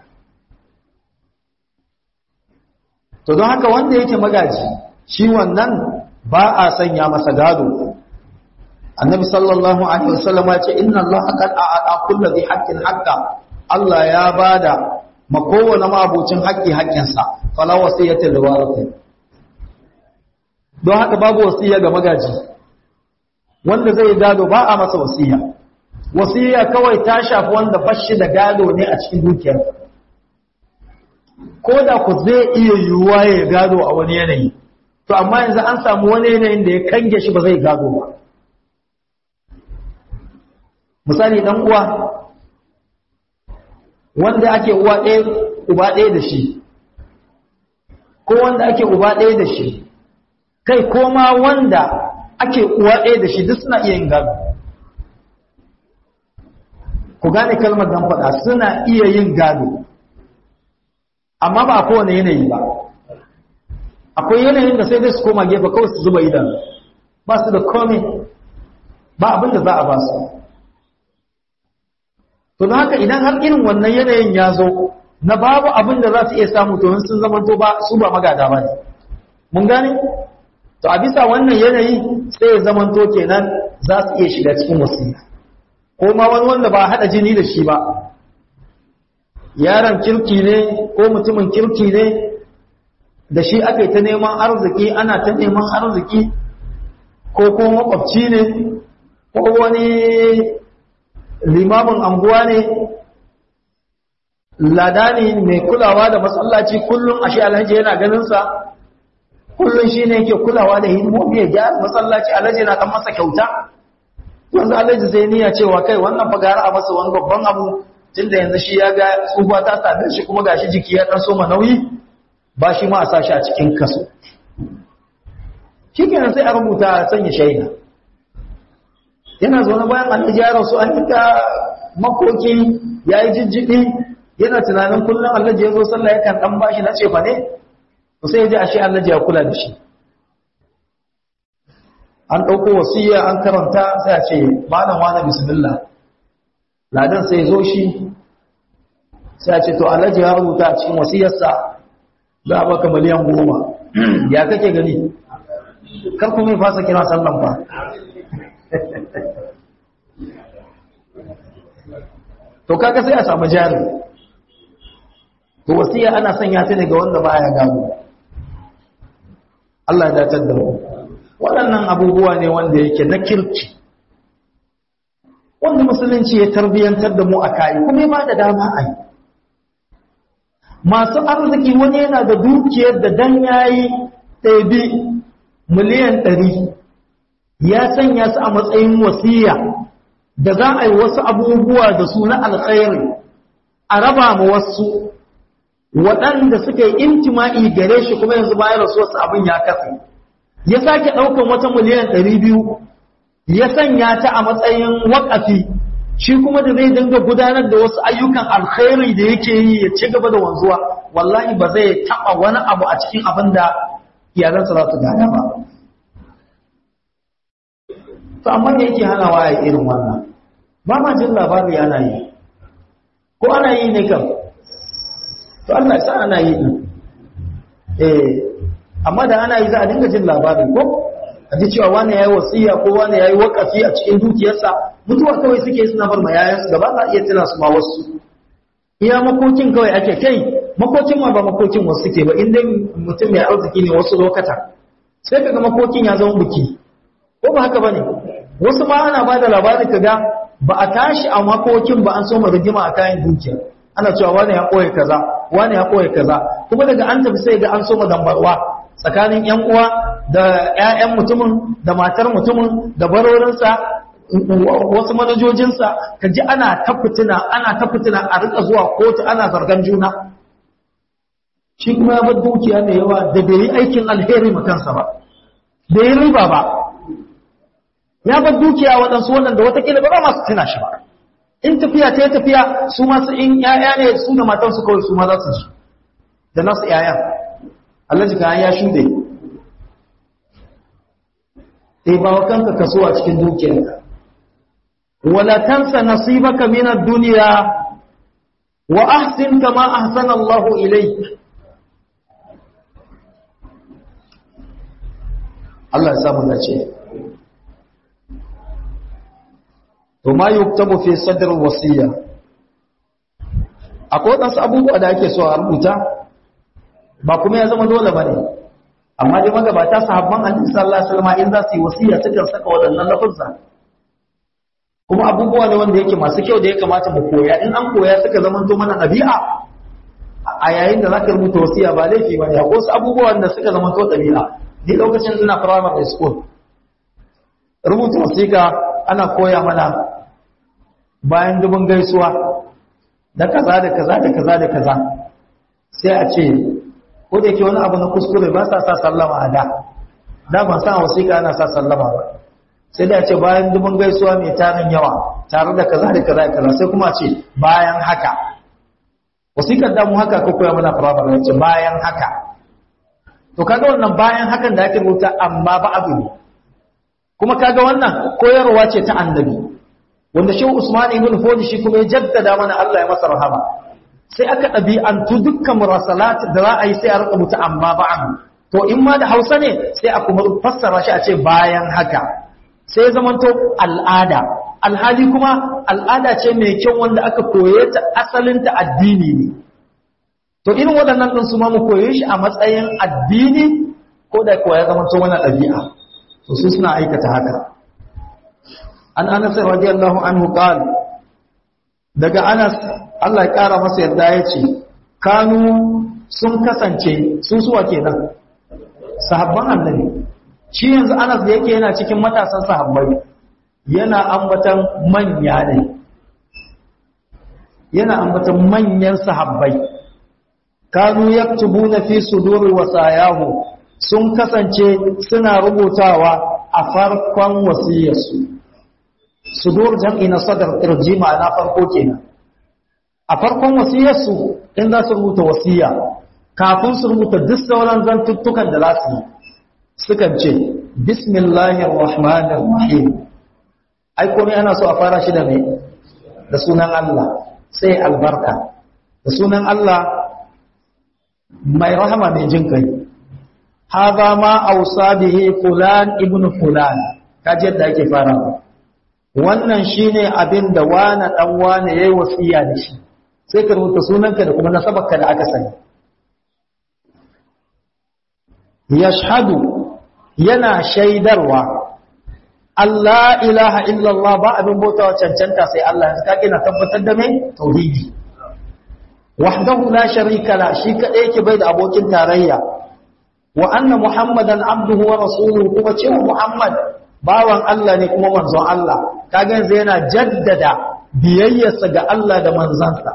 to don haka wanda yake magaji shi wannan ba a sanya masa gado annabi sallallahu alaihi wasallam ya ce inna Allah qad a'ata kulli dhi haqqin haqqa Allah ya bada ma kowane mabucin haƙƙi haƙƙinsa fala wasiyata da warathi don haka babu wasiya ga magaji wanda zai gado ba a masa wasiya wasiya kawai ta shafi wanda bashi da gado ne a cikin dukiyar ko da ku zai iya yiwuwa ya gado a wani yanayi to amma yanzu an samu wani yanayin da ya kange shi ba zai gado ba misali dan uwa wanda ake uwa ɗaya uba ɗaya da shi ko wanda ake uba ɗaya da shi kai ko ma wanda ake uwa ɗaya da shi duk suna iya yin gado ku gane kalmar dan faɗa suna iya yin gado amma ba a kowane yanayi ba akwai yanayin da sai dai su koma gefe kawai su zuba idan ba su da kome ba abin da za a ba su to don haka idan har irin wannan yanayin ya zo na babu abin da za su iya samu to sun zamanto ba su ba magada ba ne mun gane to a bisa wannan yanayi sai ya zamanto kenan za su iya shiga cikin wasiya ko ma wani wanda ba haɗa jini da shi ba yaron kirki ne ko mutumin kirki ne da shi aka yi ta neman arziki ana ta neman arziki ko ko makwabci ne ko wani limamin anguwa ne ladani mai kulawa da masallaci kullum ashe alhaji yana ganinsa kullum shi ne yake kulawa da hidimomi ya gyara masallaci alhaji na kan masa kyauta yanzu alhaji zai niyya cewa kai wannan fagara a masa wani babban abu tunda yanzu shi ya ga tsufa ta same shi kuma gashi jiki ya ɗan soma nauyi ba shi ma a sa shi a cikin kaso shi kenan sai a rubuta a sanya shaida yana zaune bayan alhaji ya rasu an yi ta makoki ya yi jijjiɗi yana tunanin kullum alhaji ya zo sallah yakan ɗan bashi na cefa ne sai ya ji ashe alhaji ya kula da shi an ɗauko wasiya an karanta sai a ce malam wani bismillah ladan sai zo shi sai a ce to alhaji ya rubuta a cikin wasiyarsa za a baka miliyan goma ya kake gani kar kuma ya fasa kira sallan ba to kaga sai a samu jari to wasiya ana sanya ta ne ga wanda baya gado Allah ya datar da mu waɗannan abubuwa ne wanda yake na kirki wanda musulunci ya tarbiyantar da mu a kai kuma ba da dama a yi masu arziki wani yana da dukiyar da dan yayi ɗabi miliyan ɗari ya sanya su a matsayin wasiya da za a yi wasu abubuwa da su na alkhairi a raba ma wasu waɗanda suka yi intima'i gare shi kuma yanzu bayan rasuwarsa abin ya katse ya sake ɗaukan wata miliyan ɗari biyu ya sanya ta a matsayin waƙafi shi kuma da zai dinga gudanar da wasu ayyukan alkhairi da yake yi ya ci gaba da wanzuwa wallahi ba zai taɓa wani abu a cikin abin da iyalansa za su gada ba to amma me yake hanawa ya irin wannan ba ma jin labari ana yi ko ana yi ne kam to Allah ya sa ana yi din eh amma da ana yi za a dinga jin labari ko a ji cewa wani yayi wasiya ko wani yayi wakafi a cikin dukiyarsa mutuwa kawai suke suna bar ma yayansu gaba za iya tuna su ma wasu iya makokin kawai ake kai makokin ma ba makokin wasu suke ba inda mutum mai arziki ne wasu lokata sai kaga makokin ya zama buki ko ba haka bane wasu ma ana ba da labarin kaga ba a tashi a makokin ba an so rigima a kayan dukiya ana cewa wani ya koya kaza wani ya koya kaza kuma daga an tafi sai ga an so dambarwa tsakanin yan uwa da ƴaƴan mutumin da matar mutumin da barorinsa wasu manajojinsa ka ji ana ta fitina ana ta fitina a rika zuwa kotu ana zargan juna shi kuma ya bar dukiya mai yawa da bai yi aikin alheri ma kansa ba bai yi riba ba ya bar dukiya waɗansu wannan da watakila ba za masu tuna shi ba in tafiya ta yi tafiya su masu in ‘ya'ya ne su da matansu kawai su ma za su ji da nasu ‘ya'ya Allah ji kayan ya shuɗe sai ba wa kanka kaso a cikin dukiyarka wala tansa nasibaka min ad-dunya wa ahsin kama ahsana Allah ilayk Allah ya samu dace to ma yuktabu fi sadr wasiya akwai wadansu abubuwa da ake so a rubuta ba kuma ya zama dole bane amma dai magabata sahabban annabi sallallahu alaihi wasallam in za su yi wasiya sukan saka wadannan lafuzza kuma abubuwa ne wanda yake masu kyau da ya kamata mu koya in an koya suka zama to mana ɗabi'a a yayin da zaka rubuta wasiya ba laifi bane akwai wasu abubuwan da suka zama to ɗabi'a ni lokacin ina primary school rubuta wasiƙa ana koya mana bayan dubin gaisuwa da kaza da kaza da kaza da kaza sai a ce ko da yake wani abu na kuskure ba sa sa sallama a da da ban san wasiƙa ana sa sallama ba sai da ce bayan dubin gaisuwa mai tarin yawa tare da kaza da kaza da kaza sai kuma ce bayan haka wasiƙar da mu haka ko koya mana firamare ce bayan haka to kaga wannan bayan hakan da ake rubuta amma ba abu ne kuma kaga wannan koyarwa ce ta annabi wanda shehu usman ibn fodi shi kuma ya jaddada mana Allah ya masa rahama sai aka ɗabi'antu dukkan murasalat da za a yi sai a rika mutu amma ba'an to in ma da hausa ne sai a kuma fassara shi a ce bayan haka sai ya zamanto al'ada alhali kuma al'ada ce mai kyau wanda aka koye ta asalinta addini ne to irin waɗannan ɗin su ma mu koye shi a matsayin addini ko da kuwa ya zamanto wani ɗabi'a to su suna aikata haka an anas radiyallahu anhu qala daga Anas Allah ya kara masa yadda ya ce kanu sun kasance sun suwa kenan sahabban annabi shi yanzu Anas da yake yana cikin matasan sahabbai yana ambatan manya ne yana ambatan manyan sahabbai kanu yaktubuna fi suduri wasayahu sun kasance suna rubutawa a farkon wasiyarsu sudur jam'i na sadar kirji ma'ana farko kenan a farkon wasiyarsu in za su rubuta wasiya kafin su rubuta duk sauran zantuttukan da za su yi sukan ce bismillahir rahmanir rahim ai komai ana so a fara shi da mai da sunan Allah sai albarka da sunan Allah mai rahama mai jin kai haza ma ausa bihi fulan ibnu fulan kaje yadda ake farawa wannan shine abin da wani dan wani yayi wasiya da shi sai ka rubuta sunanka da kuma nasabarka da aka sani yashhadu yana shaidarwa Allah ilaha illallah ba abin bautawa cancanta sai Allah yanzu kake na tabbatar da mai tauhidi wahdahu la sharika la shi kadai yake bai da abokin tarayya wa anna muhammadan abduhu wa rasuluhu kuma cewa muhammad bawan Allah ne kuma manzon Allah kaga yanzu yana jaddada biyayyarsa ga Allah da manzansa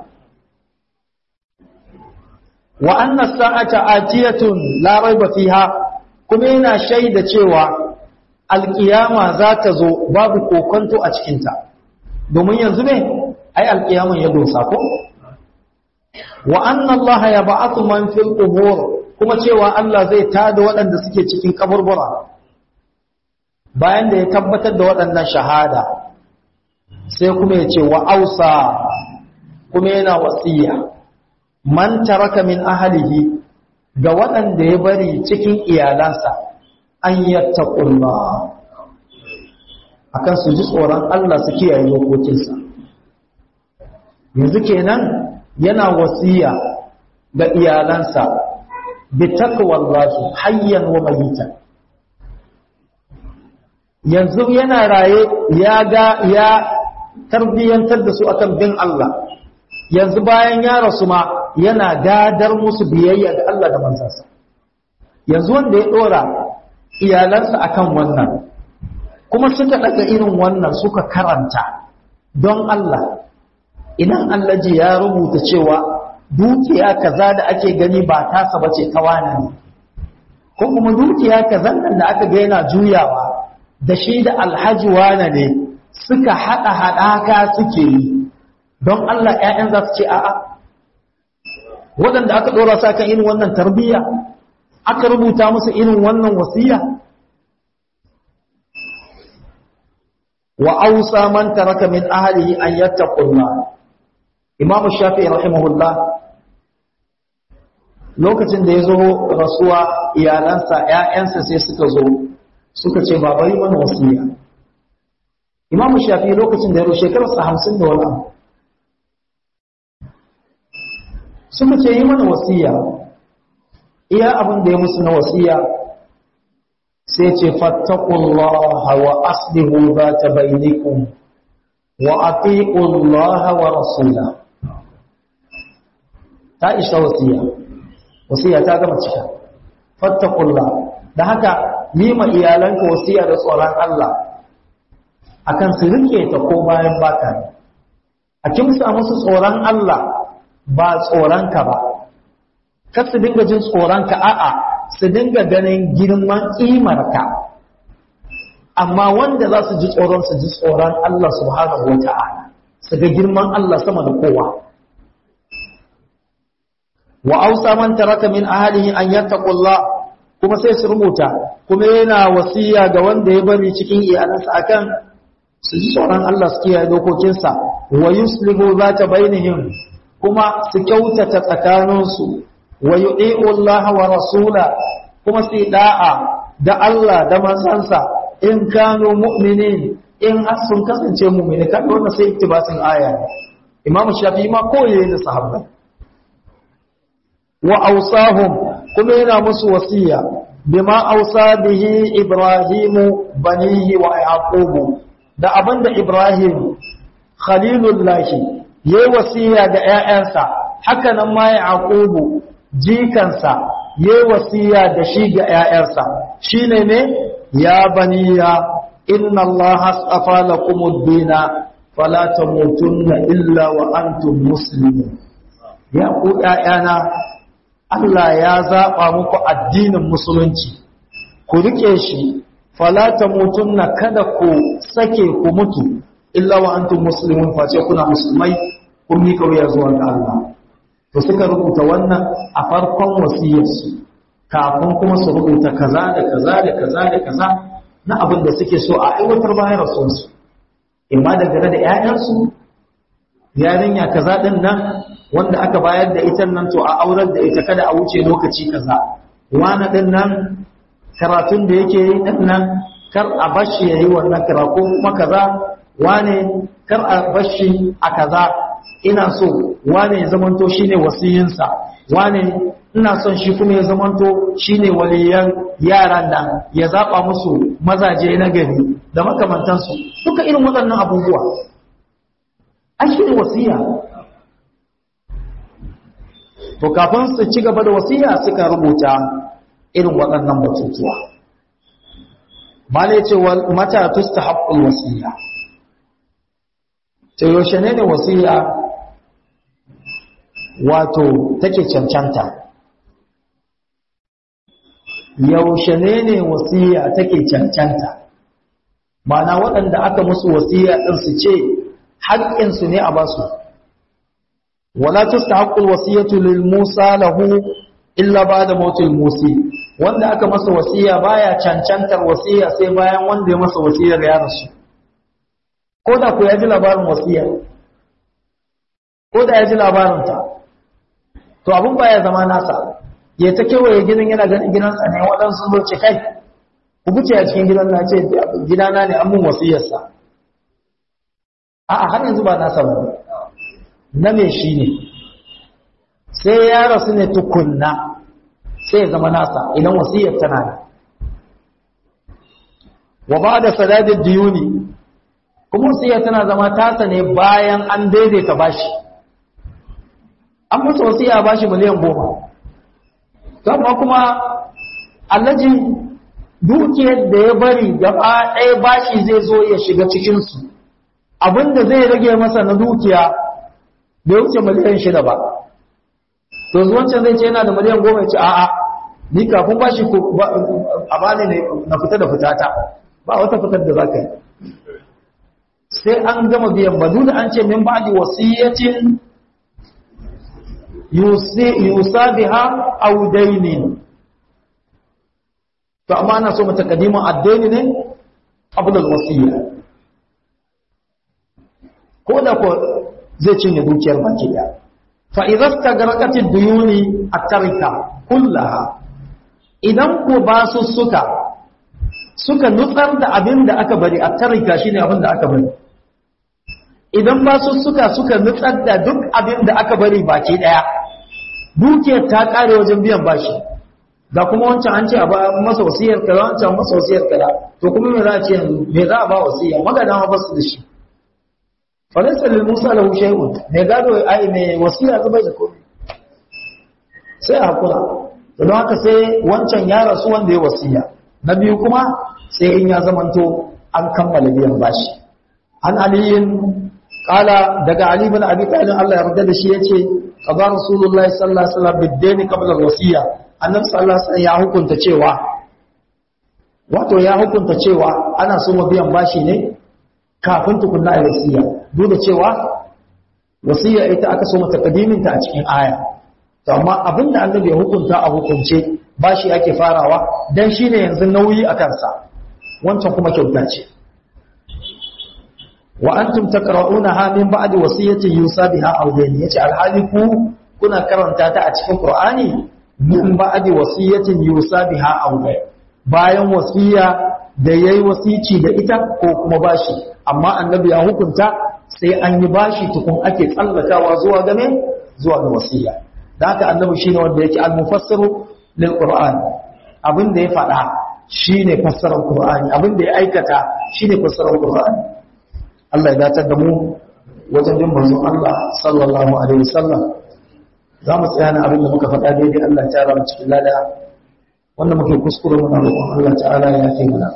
wa anna sa'ata atiyatun la raiba fiha kuma yana shaida cewa alkiyama za ta zo babu kokonto a cikinta domin yanzu ne ai alkiyaman ya dosa ko wa anna Allah ya ba'athu man fil qubur kuma cewa Allah zai tada waɗanda suke cikin kaburbura bayan da ya tabbatar da waɗannan shahada sai kuma ya ce wa ausa kuma yana wasiya man taraka min ahlihi ga waɗanda ya bari cikin iyalansa an yattaqullah akan su ji tsoron Allah su kiyaye dokokinsa yanzu kenan yana wasiya ga iyalansa bi taqwallahi hayyan wa mayitan yanzu yana raye ya ga ya tarbiyantar da su akan bin Allah yanzu bayan ya rasu ma yana gadar musu biyayya ga Allah da manzansa yanzu wanda ya dora iyalansa akan wannan kuma suka daga irin wannan suka karanta don Allah idan Allah ji ya rubuta cewa dukiya kaza da ake gani ba tasa bace ta wani ne ko kuma dukiya kaza nan da aka ga yana juyawa da shi da alhaji wane ne suka hada hadaka suke yi don Allah ƴaƴan za su ce a'a waɗanda aka ɗora sa kan irin wannan tarbiyya aka rubuta musu irin wannan wasiya wa ausa man taraka min ahlihi an yattaqullah imam shafi'i rahimahullah lokacin da ya zo rasuwa iyalansa ƴaƴansa sai suka zo suka ce baba yi mana wasiya imam shafi'i lokacin da ya zo shekararsa hamsin da wani abu suka ce yi mana wasiya iya abin da ya musu na wasiya sai ce fattakullaha wa aslihu za ta bainikum wa atiqullaha wa rasula ta isa wasiya wasiya ta gama cika fattakullah da haka yi ma iyalanka wasiya da tsoron Allah akan su rike ta ko bayan baka ne a kimsa musu tsoron Allah ba tsoronka ba kar su dinga jin tsoronka a'a su dinga ganin girman ƙimarka amma wanda za su ji tsoron su ji tsoron Allah subhanahu wa ta'ala su ga girman Allah sama da kowa wa ausa man taraka min ahlihi an yattaqullah kuma sai su rubuta kuma yana wasiya ga wanda ya bari cikin iyalansa akan su ji tsoron Allah su kiyaye dokokinsa wa yuslihu zata bainihim kuma su kyautata tsakaninsu wa yu'i'u Allah wa rasula kuma su da'a da Allah da manzansa in kanu mu'minin in sun kasance mu'mini kan wannan sai ittibasin aya Imam Shafi'i ma koyi da sahabbai wa awsahum kuma yana musu wasiya bima awsa bihi Ibrahimu banihi wa Yaqubu da abinda Ibrahim khalilullahi yayi wasiya ga ƴaƴansa haka nan ma yaqubu jikansa yayi wasiya da shi ga ƴaƴansa shine ne ya baniya inna allaha astafa lakumud-dina fala tamutunna illa wa antum muslimun ya ku ƴaƴana Allah ya zaba muku addinin musulunci ku rike shi fala tamutunna kada ku sake ku mutu illa wa antum muslimun face kuna musulmai kun mika wuya zuwa ga Allah to suka rubuta wannan a farkon wasiyarsu kafin kuma su rubuta kaza da kaza da kaza da kaza na abin da suke so a aiwatar bayan rasuwarsu imma dangane da 'ya'yansu yarinya kaza din nan wanda aka bayar da ita nan to a aurar da ita kada a wuce lokaci kaza wani din nan karatun da yake yi din nan kar a bashi yayi wannan karatu kuma kaza wane kar a bashi a kaza ina so wane ya zamanto shine wasiyinsa wane ina son shi kuma ya zamanto shine waliyan yaran nan ya zaba musu mazaje na gari da makamantansu duka irin waɗannan abubuwa an shi ne wasiya to kafin su ci gaba da wasiya suka rubuta irin waɗannan batutuwa malai ce mata tusta haƙƙul wasiya ta yaushe ne ne wasiya wato take cancanta yaushe ne ne wasiya take cancanta mana waɗanda aka musu wasiya ɗin su ce haƙƙinsu ne a basu wala tustahaqqul wasiyatu lil musa lahu illa ba'da mautil musi wanda aka masa wasiya baya cancantar wasiya sai bayan wanda ya masa wasiyar ya rasu ko da ku ya ji labarin wasiya ko da ya ji labarin ta to abun baya zama nasa ya ta kewaye gidan yana ganin gidansa ne waɗansu zo ce kai ku buce a cikin gidan na ce gidana ne an mun wasiyarsa a'a har yanzu ba nasa ba na me shi ne sai ya rasu ne tukunna sai ya zama nasa idan wasiyar tana da wa ba da sadadin diyuni kuma wasiyar tana zama tasa ne bayan an daidaita bashi an musu wasiya bashi miliyan goma amma kuma allaji dukiyar da ya bari gaba ɗaya bashi zai zo ya shiga cikinsu abinda zai rage masa na dukiya bai wuce miliyan shida ba to wancan zai ce yana da miliyan goma ya ce a'a ni kafin bashi a bani ne na fita da fitata ba wata fitar da za ka yi sai an gama biyan ba da an ce min ba'di wasiyatin yusa biha aw dainin to amma ana so mutakaddimin addaini ne qabla al-wasiyya ko da ko zai cinye dukiyar baki daya fa idza stagraqat ad-duyuni at-tarika kullaha idan ko ba su suka suka nutsar da abin da aka bari at-tarika shine abin da aka bari idan ba su suka suka nutsar da duk abin da aka bari baki daya dukiyar ta kare wajen biyan bashi da kuma wancan an ce a ba masa wasiyar kaza wancan masa wasiyar kaza to kuma me za a ce yanzu me za a ba wasiya magana ma ba su da shi falaisa lil musa lahu shay'un me gado ai me wasiya zubai da komai sai hakura don haka sai wancan ya rasu wanda ya wasiya na biyu kuma sai in ya zamanto an kammala biyan bashi an aliyin kala daga ali bin abi talib Allah ya yarda da shi yace qada rasulullahi sallallahu alaihi wasallam bid-dayn qabla al-wasiya annabi sallallahu alaihi wasallam ya hukunta cewa wato ya hukunta cewa ana so biyan bashi ne kafin tukunna a wasiya duk da cewa wasiya ita aka so mata kadiminta a cikin aya to amma abinda annabi ya hukunta a hukunce bashi ake farawa dan shine yanzu nauyi a kansa wancan kuma kyauta ce wa antum taqra'unaha min ba'di wasiyatin yusa biha aw dayn yace alhali ku kuna karanta ta a cikin qur'ani min ba'di wasiyatin yusa biha aw dayn bayan wasiya da yayi wasici da ita ko kuma bashi amma annabi ya hukunta sai an yi bashi tukun ake tsallakawa zuwa game zuwa ga wasiya da haka annabi shine wanda yake al-mufassiru lil qur'an abin da ya faɗa shine fassarar qur'ani abin da ya aikata shine fassarar qur'ani Allah ya datar da mu wajen bin manzon Allah sallallahu alaihi wasallam za mu tsaya na abin da muka faɗa daidai Allah ta rama cikin lada wanda muke kuskure muna roƙon Allah ta'ala ya kai mana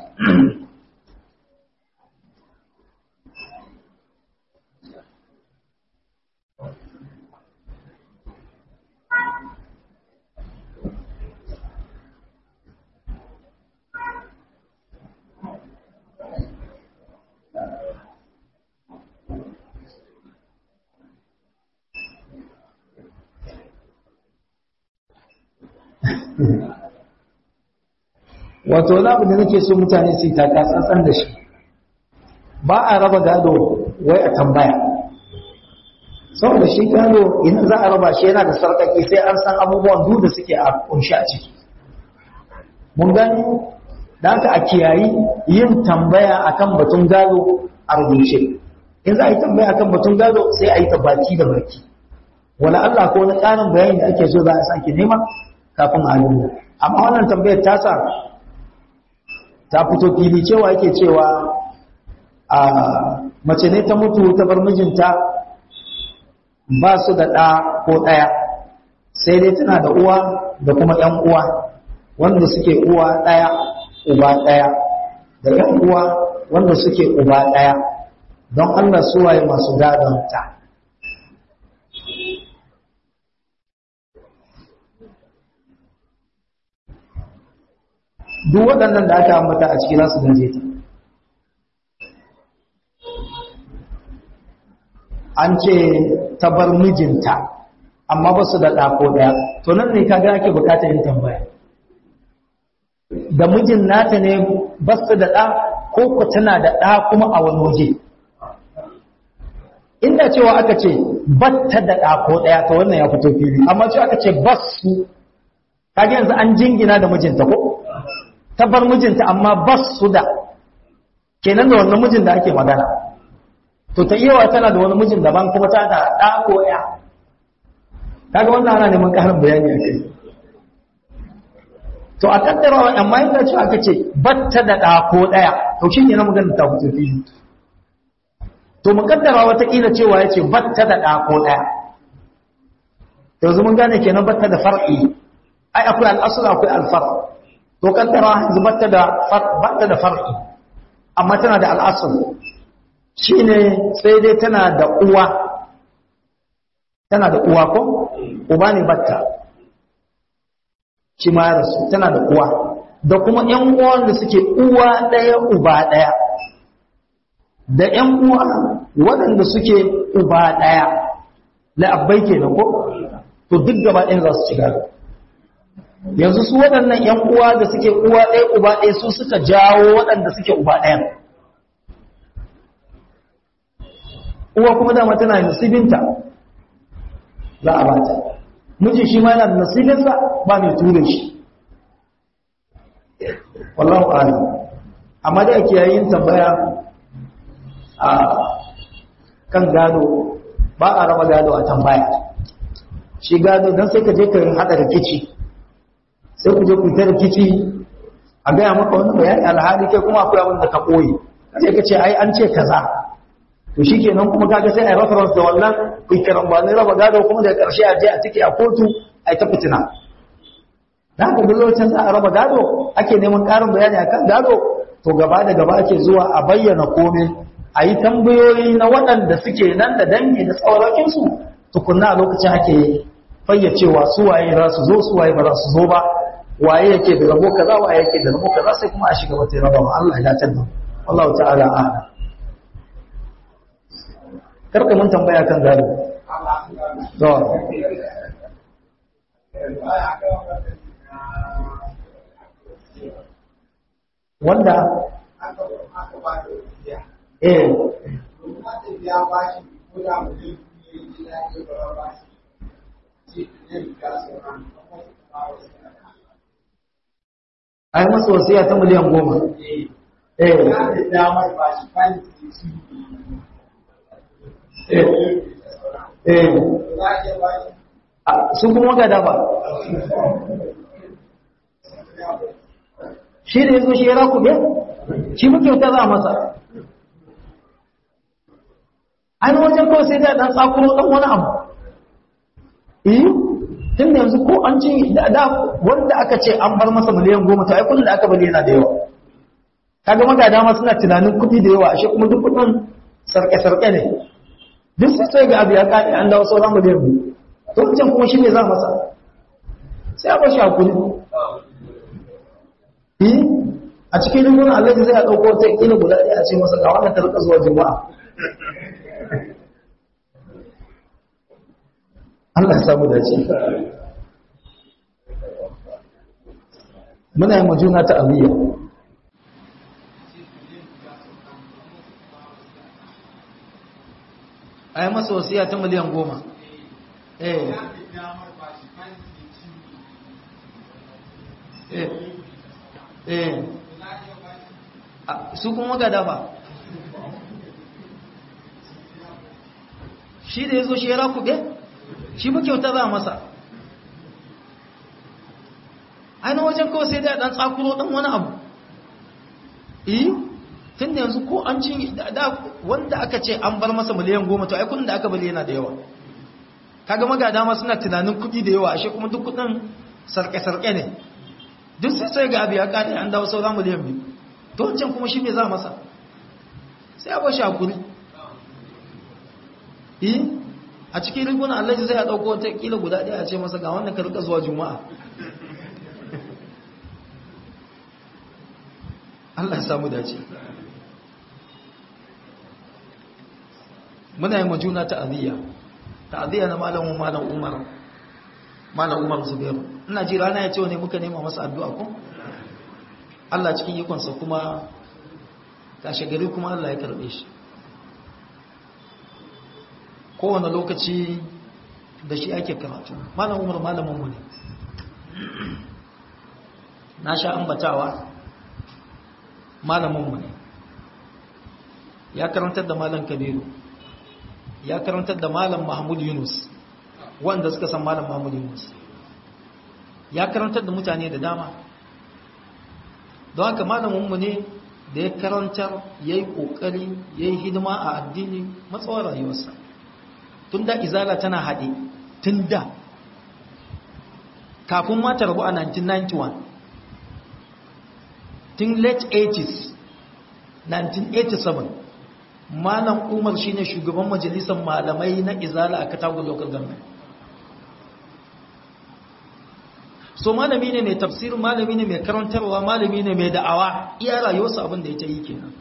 wato wani abu da nake so mutane su yi taka tsantsan da shi ba a raba gado wai a tambaya saboda shi gado idan za a raba shi yana da sarƙaƙi sai an san abubuwan duk da suke a kunshi a ciki mun gani da haka a kiyayi yin tambaya akan batun gado a rubuce in za a yi tambaya akan batun gado sai a yi ta baki da baki wala Allah ko wani ƙarin bayani da ake so za a sake nema kafin a nuna amma wannan tambayar ta sa ta fito fili cewa yake cewa a mace ne ta mutu ta bar mijinta ba su da ɗa ko ɗaya sai dai tana da uwa da kuma ‘yan uwa wanda suke uwa ɗaya uba ɗaya da ‘yan uwa wanda suke uba ɗaya don Allah suwaye masu gadon ta duk waɗannan da aka ambata a ciki za su gaje ta an ce ta bar mijinta amma ba su da ɗako ɗaya to nan ne kaga ake bukatar yin tambaya da mijin nata ne ba su da ɗa ko ku tana da ɗa kuma a wani waje inda cewa aka ce batta da ɗako ɗaya to wannan ya fito fili amma cewa aka ce basu kaga yanzu an jingina da mijinta ko ta bar mijinta amma ba su da kenan da wannan mijin da ake magana to ta iya tana da wani mijin daban kuma ta da ɗa ko ya kaga wannan ana neman ƙarin bayani a kai to a kaddarawa amma yadda cewa aka ce batta da ɗa ko ɗaya to shi ne na magana ta fito fili to mu kaddara wataƙila cewa ya ce batta da ɗa ko ɗaya yanzu mun gane kenan batta da far'i ai akwai al'asul akwai alfar to kaddara yanzu batta da batta da far'i amma tana da al'asul shine sai dai tana da uwa tana da uwa ko uba ne batta shi ma ya rasu tana da uwa da kuma ƴan uwan da suke uwa ɗaya uba ɗaya da ƴan uwa waɗanda suke uba ɗaya la'abbai kenan ko to duk gaba ɗayan za su ci gado yanzu su waɗannan ‘yan uwa da suke uwa ɗaya uba ɗaya su suka jawo waɗanda suke uba ɗaya uwa kuma dama tana da nasibinta za a bata miji shi ma yana da nasibinsa ba mai ture shi wallahu alam amma da ake yayin tambaya a kan gado ba a raba gado a tambaya shi gado don sai ka je ka haɗa rikici sai ku je ku ta rikici a gaya maka wani bayani alhali kai kuma akwai abin da ka koyi sai ka ce ai an ce kaza to shikenan kuma kaga sai ai reference da wannan ikiran ba ne raba gado kuma da karshe a je a tike a kotu ai ta fitina dan haka duk lokacin za a raba gado ake neman karin bayani akan gado to gaba da gaba ake zuwa a bayyana komai a yi tambayoyi na waɗanda suke nan da dangi da tsaurakinsu tukunna a lokacin ake fayyacewa su waye za su zo su waye ba za su zo ba waye yake da rabo kaza waye yake da rabo kaza sai kuma a shiga wata raba ma Allah ya dace da Allah ta'ala a'lam karka mun tambaya kan gado to wanda eh ai masa wasiya ta miliyan goma eh eh sun kuma gada ba shi da ya zo shi ya raku be shi muke ta za masa an wajen kawai sai da ɗan tsakuro ɗan wani abu eh tun yanzu ko an ce da wanda aka ce an bar masa miliyan goma to ai kudin da aka bari yana da yawa kaga magada ma suna tunanin kuɗi da yawa ashe kuma duk kuɗin sarƙe-sarƙe ne duk sai sai ga abu ya kaɗe an dawo sauran miliyan biyu to wancan kuma shi ne za masa sai a bar shi hakuri eh a cikin rigunan Allah zai a ɗauko ta ƙila guda ɗaya a ce masa ga wannan ta rika zuwa juma'a Allah ya samu dace muna yi majuna ta aliyya a yi masa wasiya ta miliyan goma eh eh eh su kuma gada ba shi da ya zo shi ya rakuɓe shi ba kyauta za masa ainihin wajen kawai sai da ɗan tsakuro ɗan wani abu iyi tun da yanzu ko an ci da wanda aka ce an bar masa miliyan goma to ai kudin da aka bali yana da yawa kaga magada ma suna tunanin kuɗi da yawa ashe kuma duk kudin sarƙe-sarƙe ne duk sai sai ga abu ya ƙare an dawo sauran miliyan biyu to wancan kuma shi ne za masa sai a bashi hakuri iyi a cikin rigunan allaji zai a ɗauko wata ƙila guda ɗaya a ce masa ga wannan ka rika zuwa juma'a Allah ya samu dace muna yi majuna ta'aziyya ta'aziyya na malamin malam umar malam umar zubairu ina ji rana ya ce ne muka nema masa addu'a ko Allah cikin ikonsa kuma kashe gari kuma Allah ya karbe shi kowane lokaci da shi ake karatu malam umar malaminmu ne na sha ambatawa malaminmu ne ya karantar da malam kabiru ya karantar da malam mahmud yunus wanda suka san malam mahmud yunus ya karantar da mutane da dama don haka malaminmu ne da ya karantar ya yi ƙoƙari ya yi hidima a addini matsawar rayuwarsa tun da izala tana haɗe tun da kafin mata rabu a 1991 tun late 80s 1987 malam umar shine shugaban majalisar malamai na izala a katagun local government so malami ne mai tafsir malami ne mai karantarwa malami ne mai da'awa iya rayuwarsa abin da ya ta yi kenan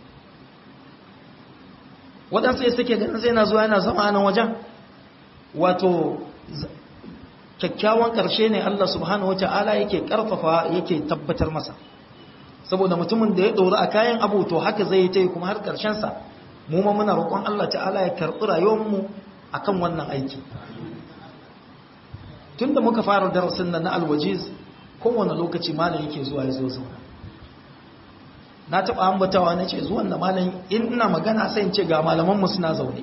waɗansu ya suke ganin sai na zuwa yana zama a nan wajen wato kyakkyawan ƙarshe ne Allah subhanahu wata'ala yake ƙarfafa yake tabbatar masa saboda mutumin da ya ɗori a kayan abu to haka zai yi ta yi kuma har ƙarshensa mu ma muna roƙon Allah ta'ala ya karɓi rayuwarmu a kan wannan aiki tun da muka fara darasin nan na alwajiz kowane lokaci malam yake zuwa ya zo zauna na taɓa ambatawa na ce zuwan da malam in ina magana sai in ce ga malamanmu suna zaune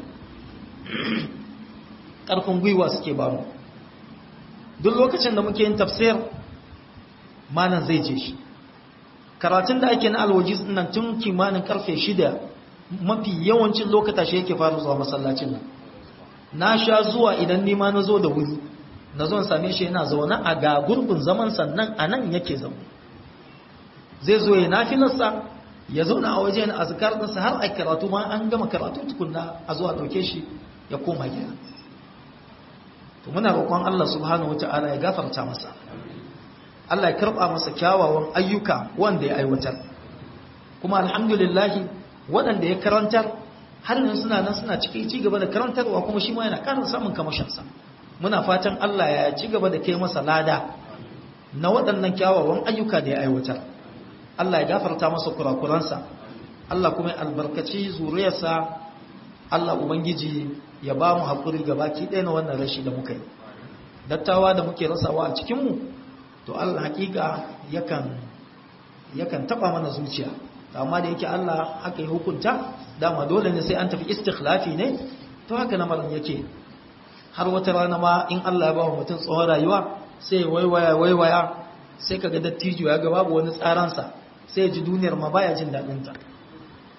ƙarfin gwiwa suke ba mu duk lokacin da muke yin tafsir malam zai je shi karatun da ake na alwajiz nan tun kimanin karfe shida mafi yawancin lokata shi yake fara zuwa masallacin nan na sha zuwa idan nima na zo da wuri na zo same shi yana zaune a ga gurbin zaman sannan a nan yake zaune zai zo ya nafilarsa ya zauna a waje na azkar ɗinsa har a karatu ma an gama karatu tukunna a zuwa ɗauke shi ya koma gida to muna roƙon Allah subhanahu wata'ala ya gafarta masa Allah ya karɓa masa kyawawan ayyuka wanda ya aiwatar kuma alhamdulillahi waɗanda ya karantar har yanzu suna nan suna cikin ci gaba da karantarwa kuma shi ma yana ƙarin samun kamashinsa muna fatan Allah ya ci gaba da kai masa lada na waɗannan kyawawan ayyuka da ya aiwatar Allah ya gafarta masa kurakuransa Allah kuma ya albarkaci zuriyarsa Allah ubangiji ya ba mu haƙuri gabaki ɗaya na wannan rashi da muka yi dattawa da muke rasawa a cikinmu to Allah hakika yakan yakan taba mana zuciya amma da yake Allah haka ya hukunta dama dole ne sai an tafi istikhlafi ne to haka lamarin yake har wata rana ma in Allah ya ba wa mutum tsohon rayuwa sai waiwaya waiwaya sai kaga dattijo ya ga babu wani tsaransa sai ya ji duniyar ma baya jin daɗin ta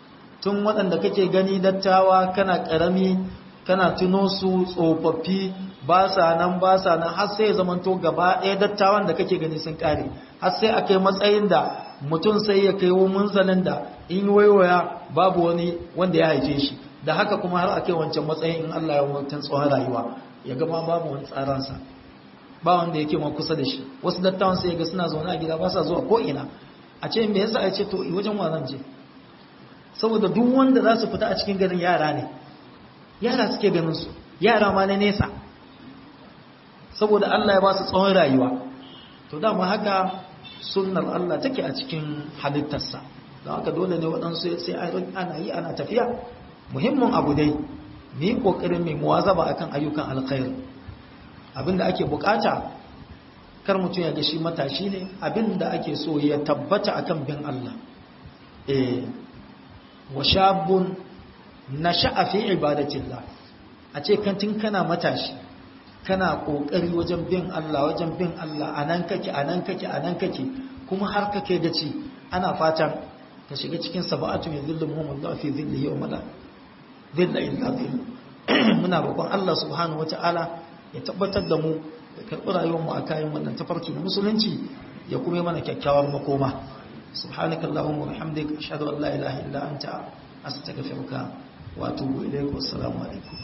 tun waɗanda kake gani dattawa kana ƙarami kana tuno su tsofaffi ba sa nan ba sa nan har sai ya zamanto gaba ɗaya dattawan da kake gani sun ƙare har sai a kai matsayin da mutum sai ya kai munzalin da in waiwaya babu wani wanda ya haife shi da haka kuma har a kai wancan matsayin in Allah ya mutum tsohon rayuwa ya gama babu wani tsaransa ba wanda yake ma kusa da shi wasu dattawan sai ga suna zaune a gida ba sa zuwa ko ina a ce me yasa ya ce to wajen wa zan je saboda duk wanda za su fita a cikin garin yara ne yara suke ganin su yara ma na nesa saboda Allah ya ba su tsawon rayuwa to dama haka sunnar Allah take a cikin halittarsa don haka dole ne waɗansu sai ana yi ana tafiya muhimmin abu dai mu yi ƙoƙarin mai muwazaba akan ayyukan alkhairi abinda ake bukata kar mutum ya ga shi matashi ne abinda ake so ya tabbata akan bin Allah eh wa shabun nasha'a fi ibadatillah a ce kantin kana matashi kana kokari wajen bin Allah wajen bin Allah anan kake anan kake anan kake kuma har kake gaci ana fatan ka shiga cikin sab'atu min dhilli muhammad fi dhillihi wa mala dhilla illa dhill muna roƙon Allah subhanahu wataala ya tabbatar da mu ya karɓi rayuwar mu a kayan wannan tafarki na musulunci ya kuma mana kyakkyawar makoma subhanakallahumma wa bihamdika ashhadu an la ilaha illa anta astaghfiruka wa atubu ilayk wa assalamu alaikum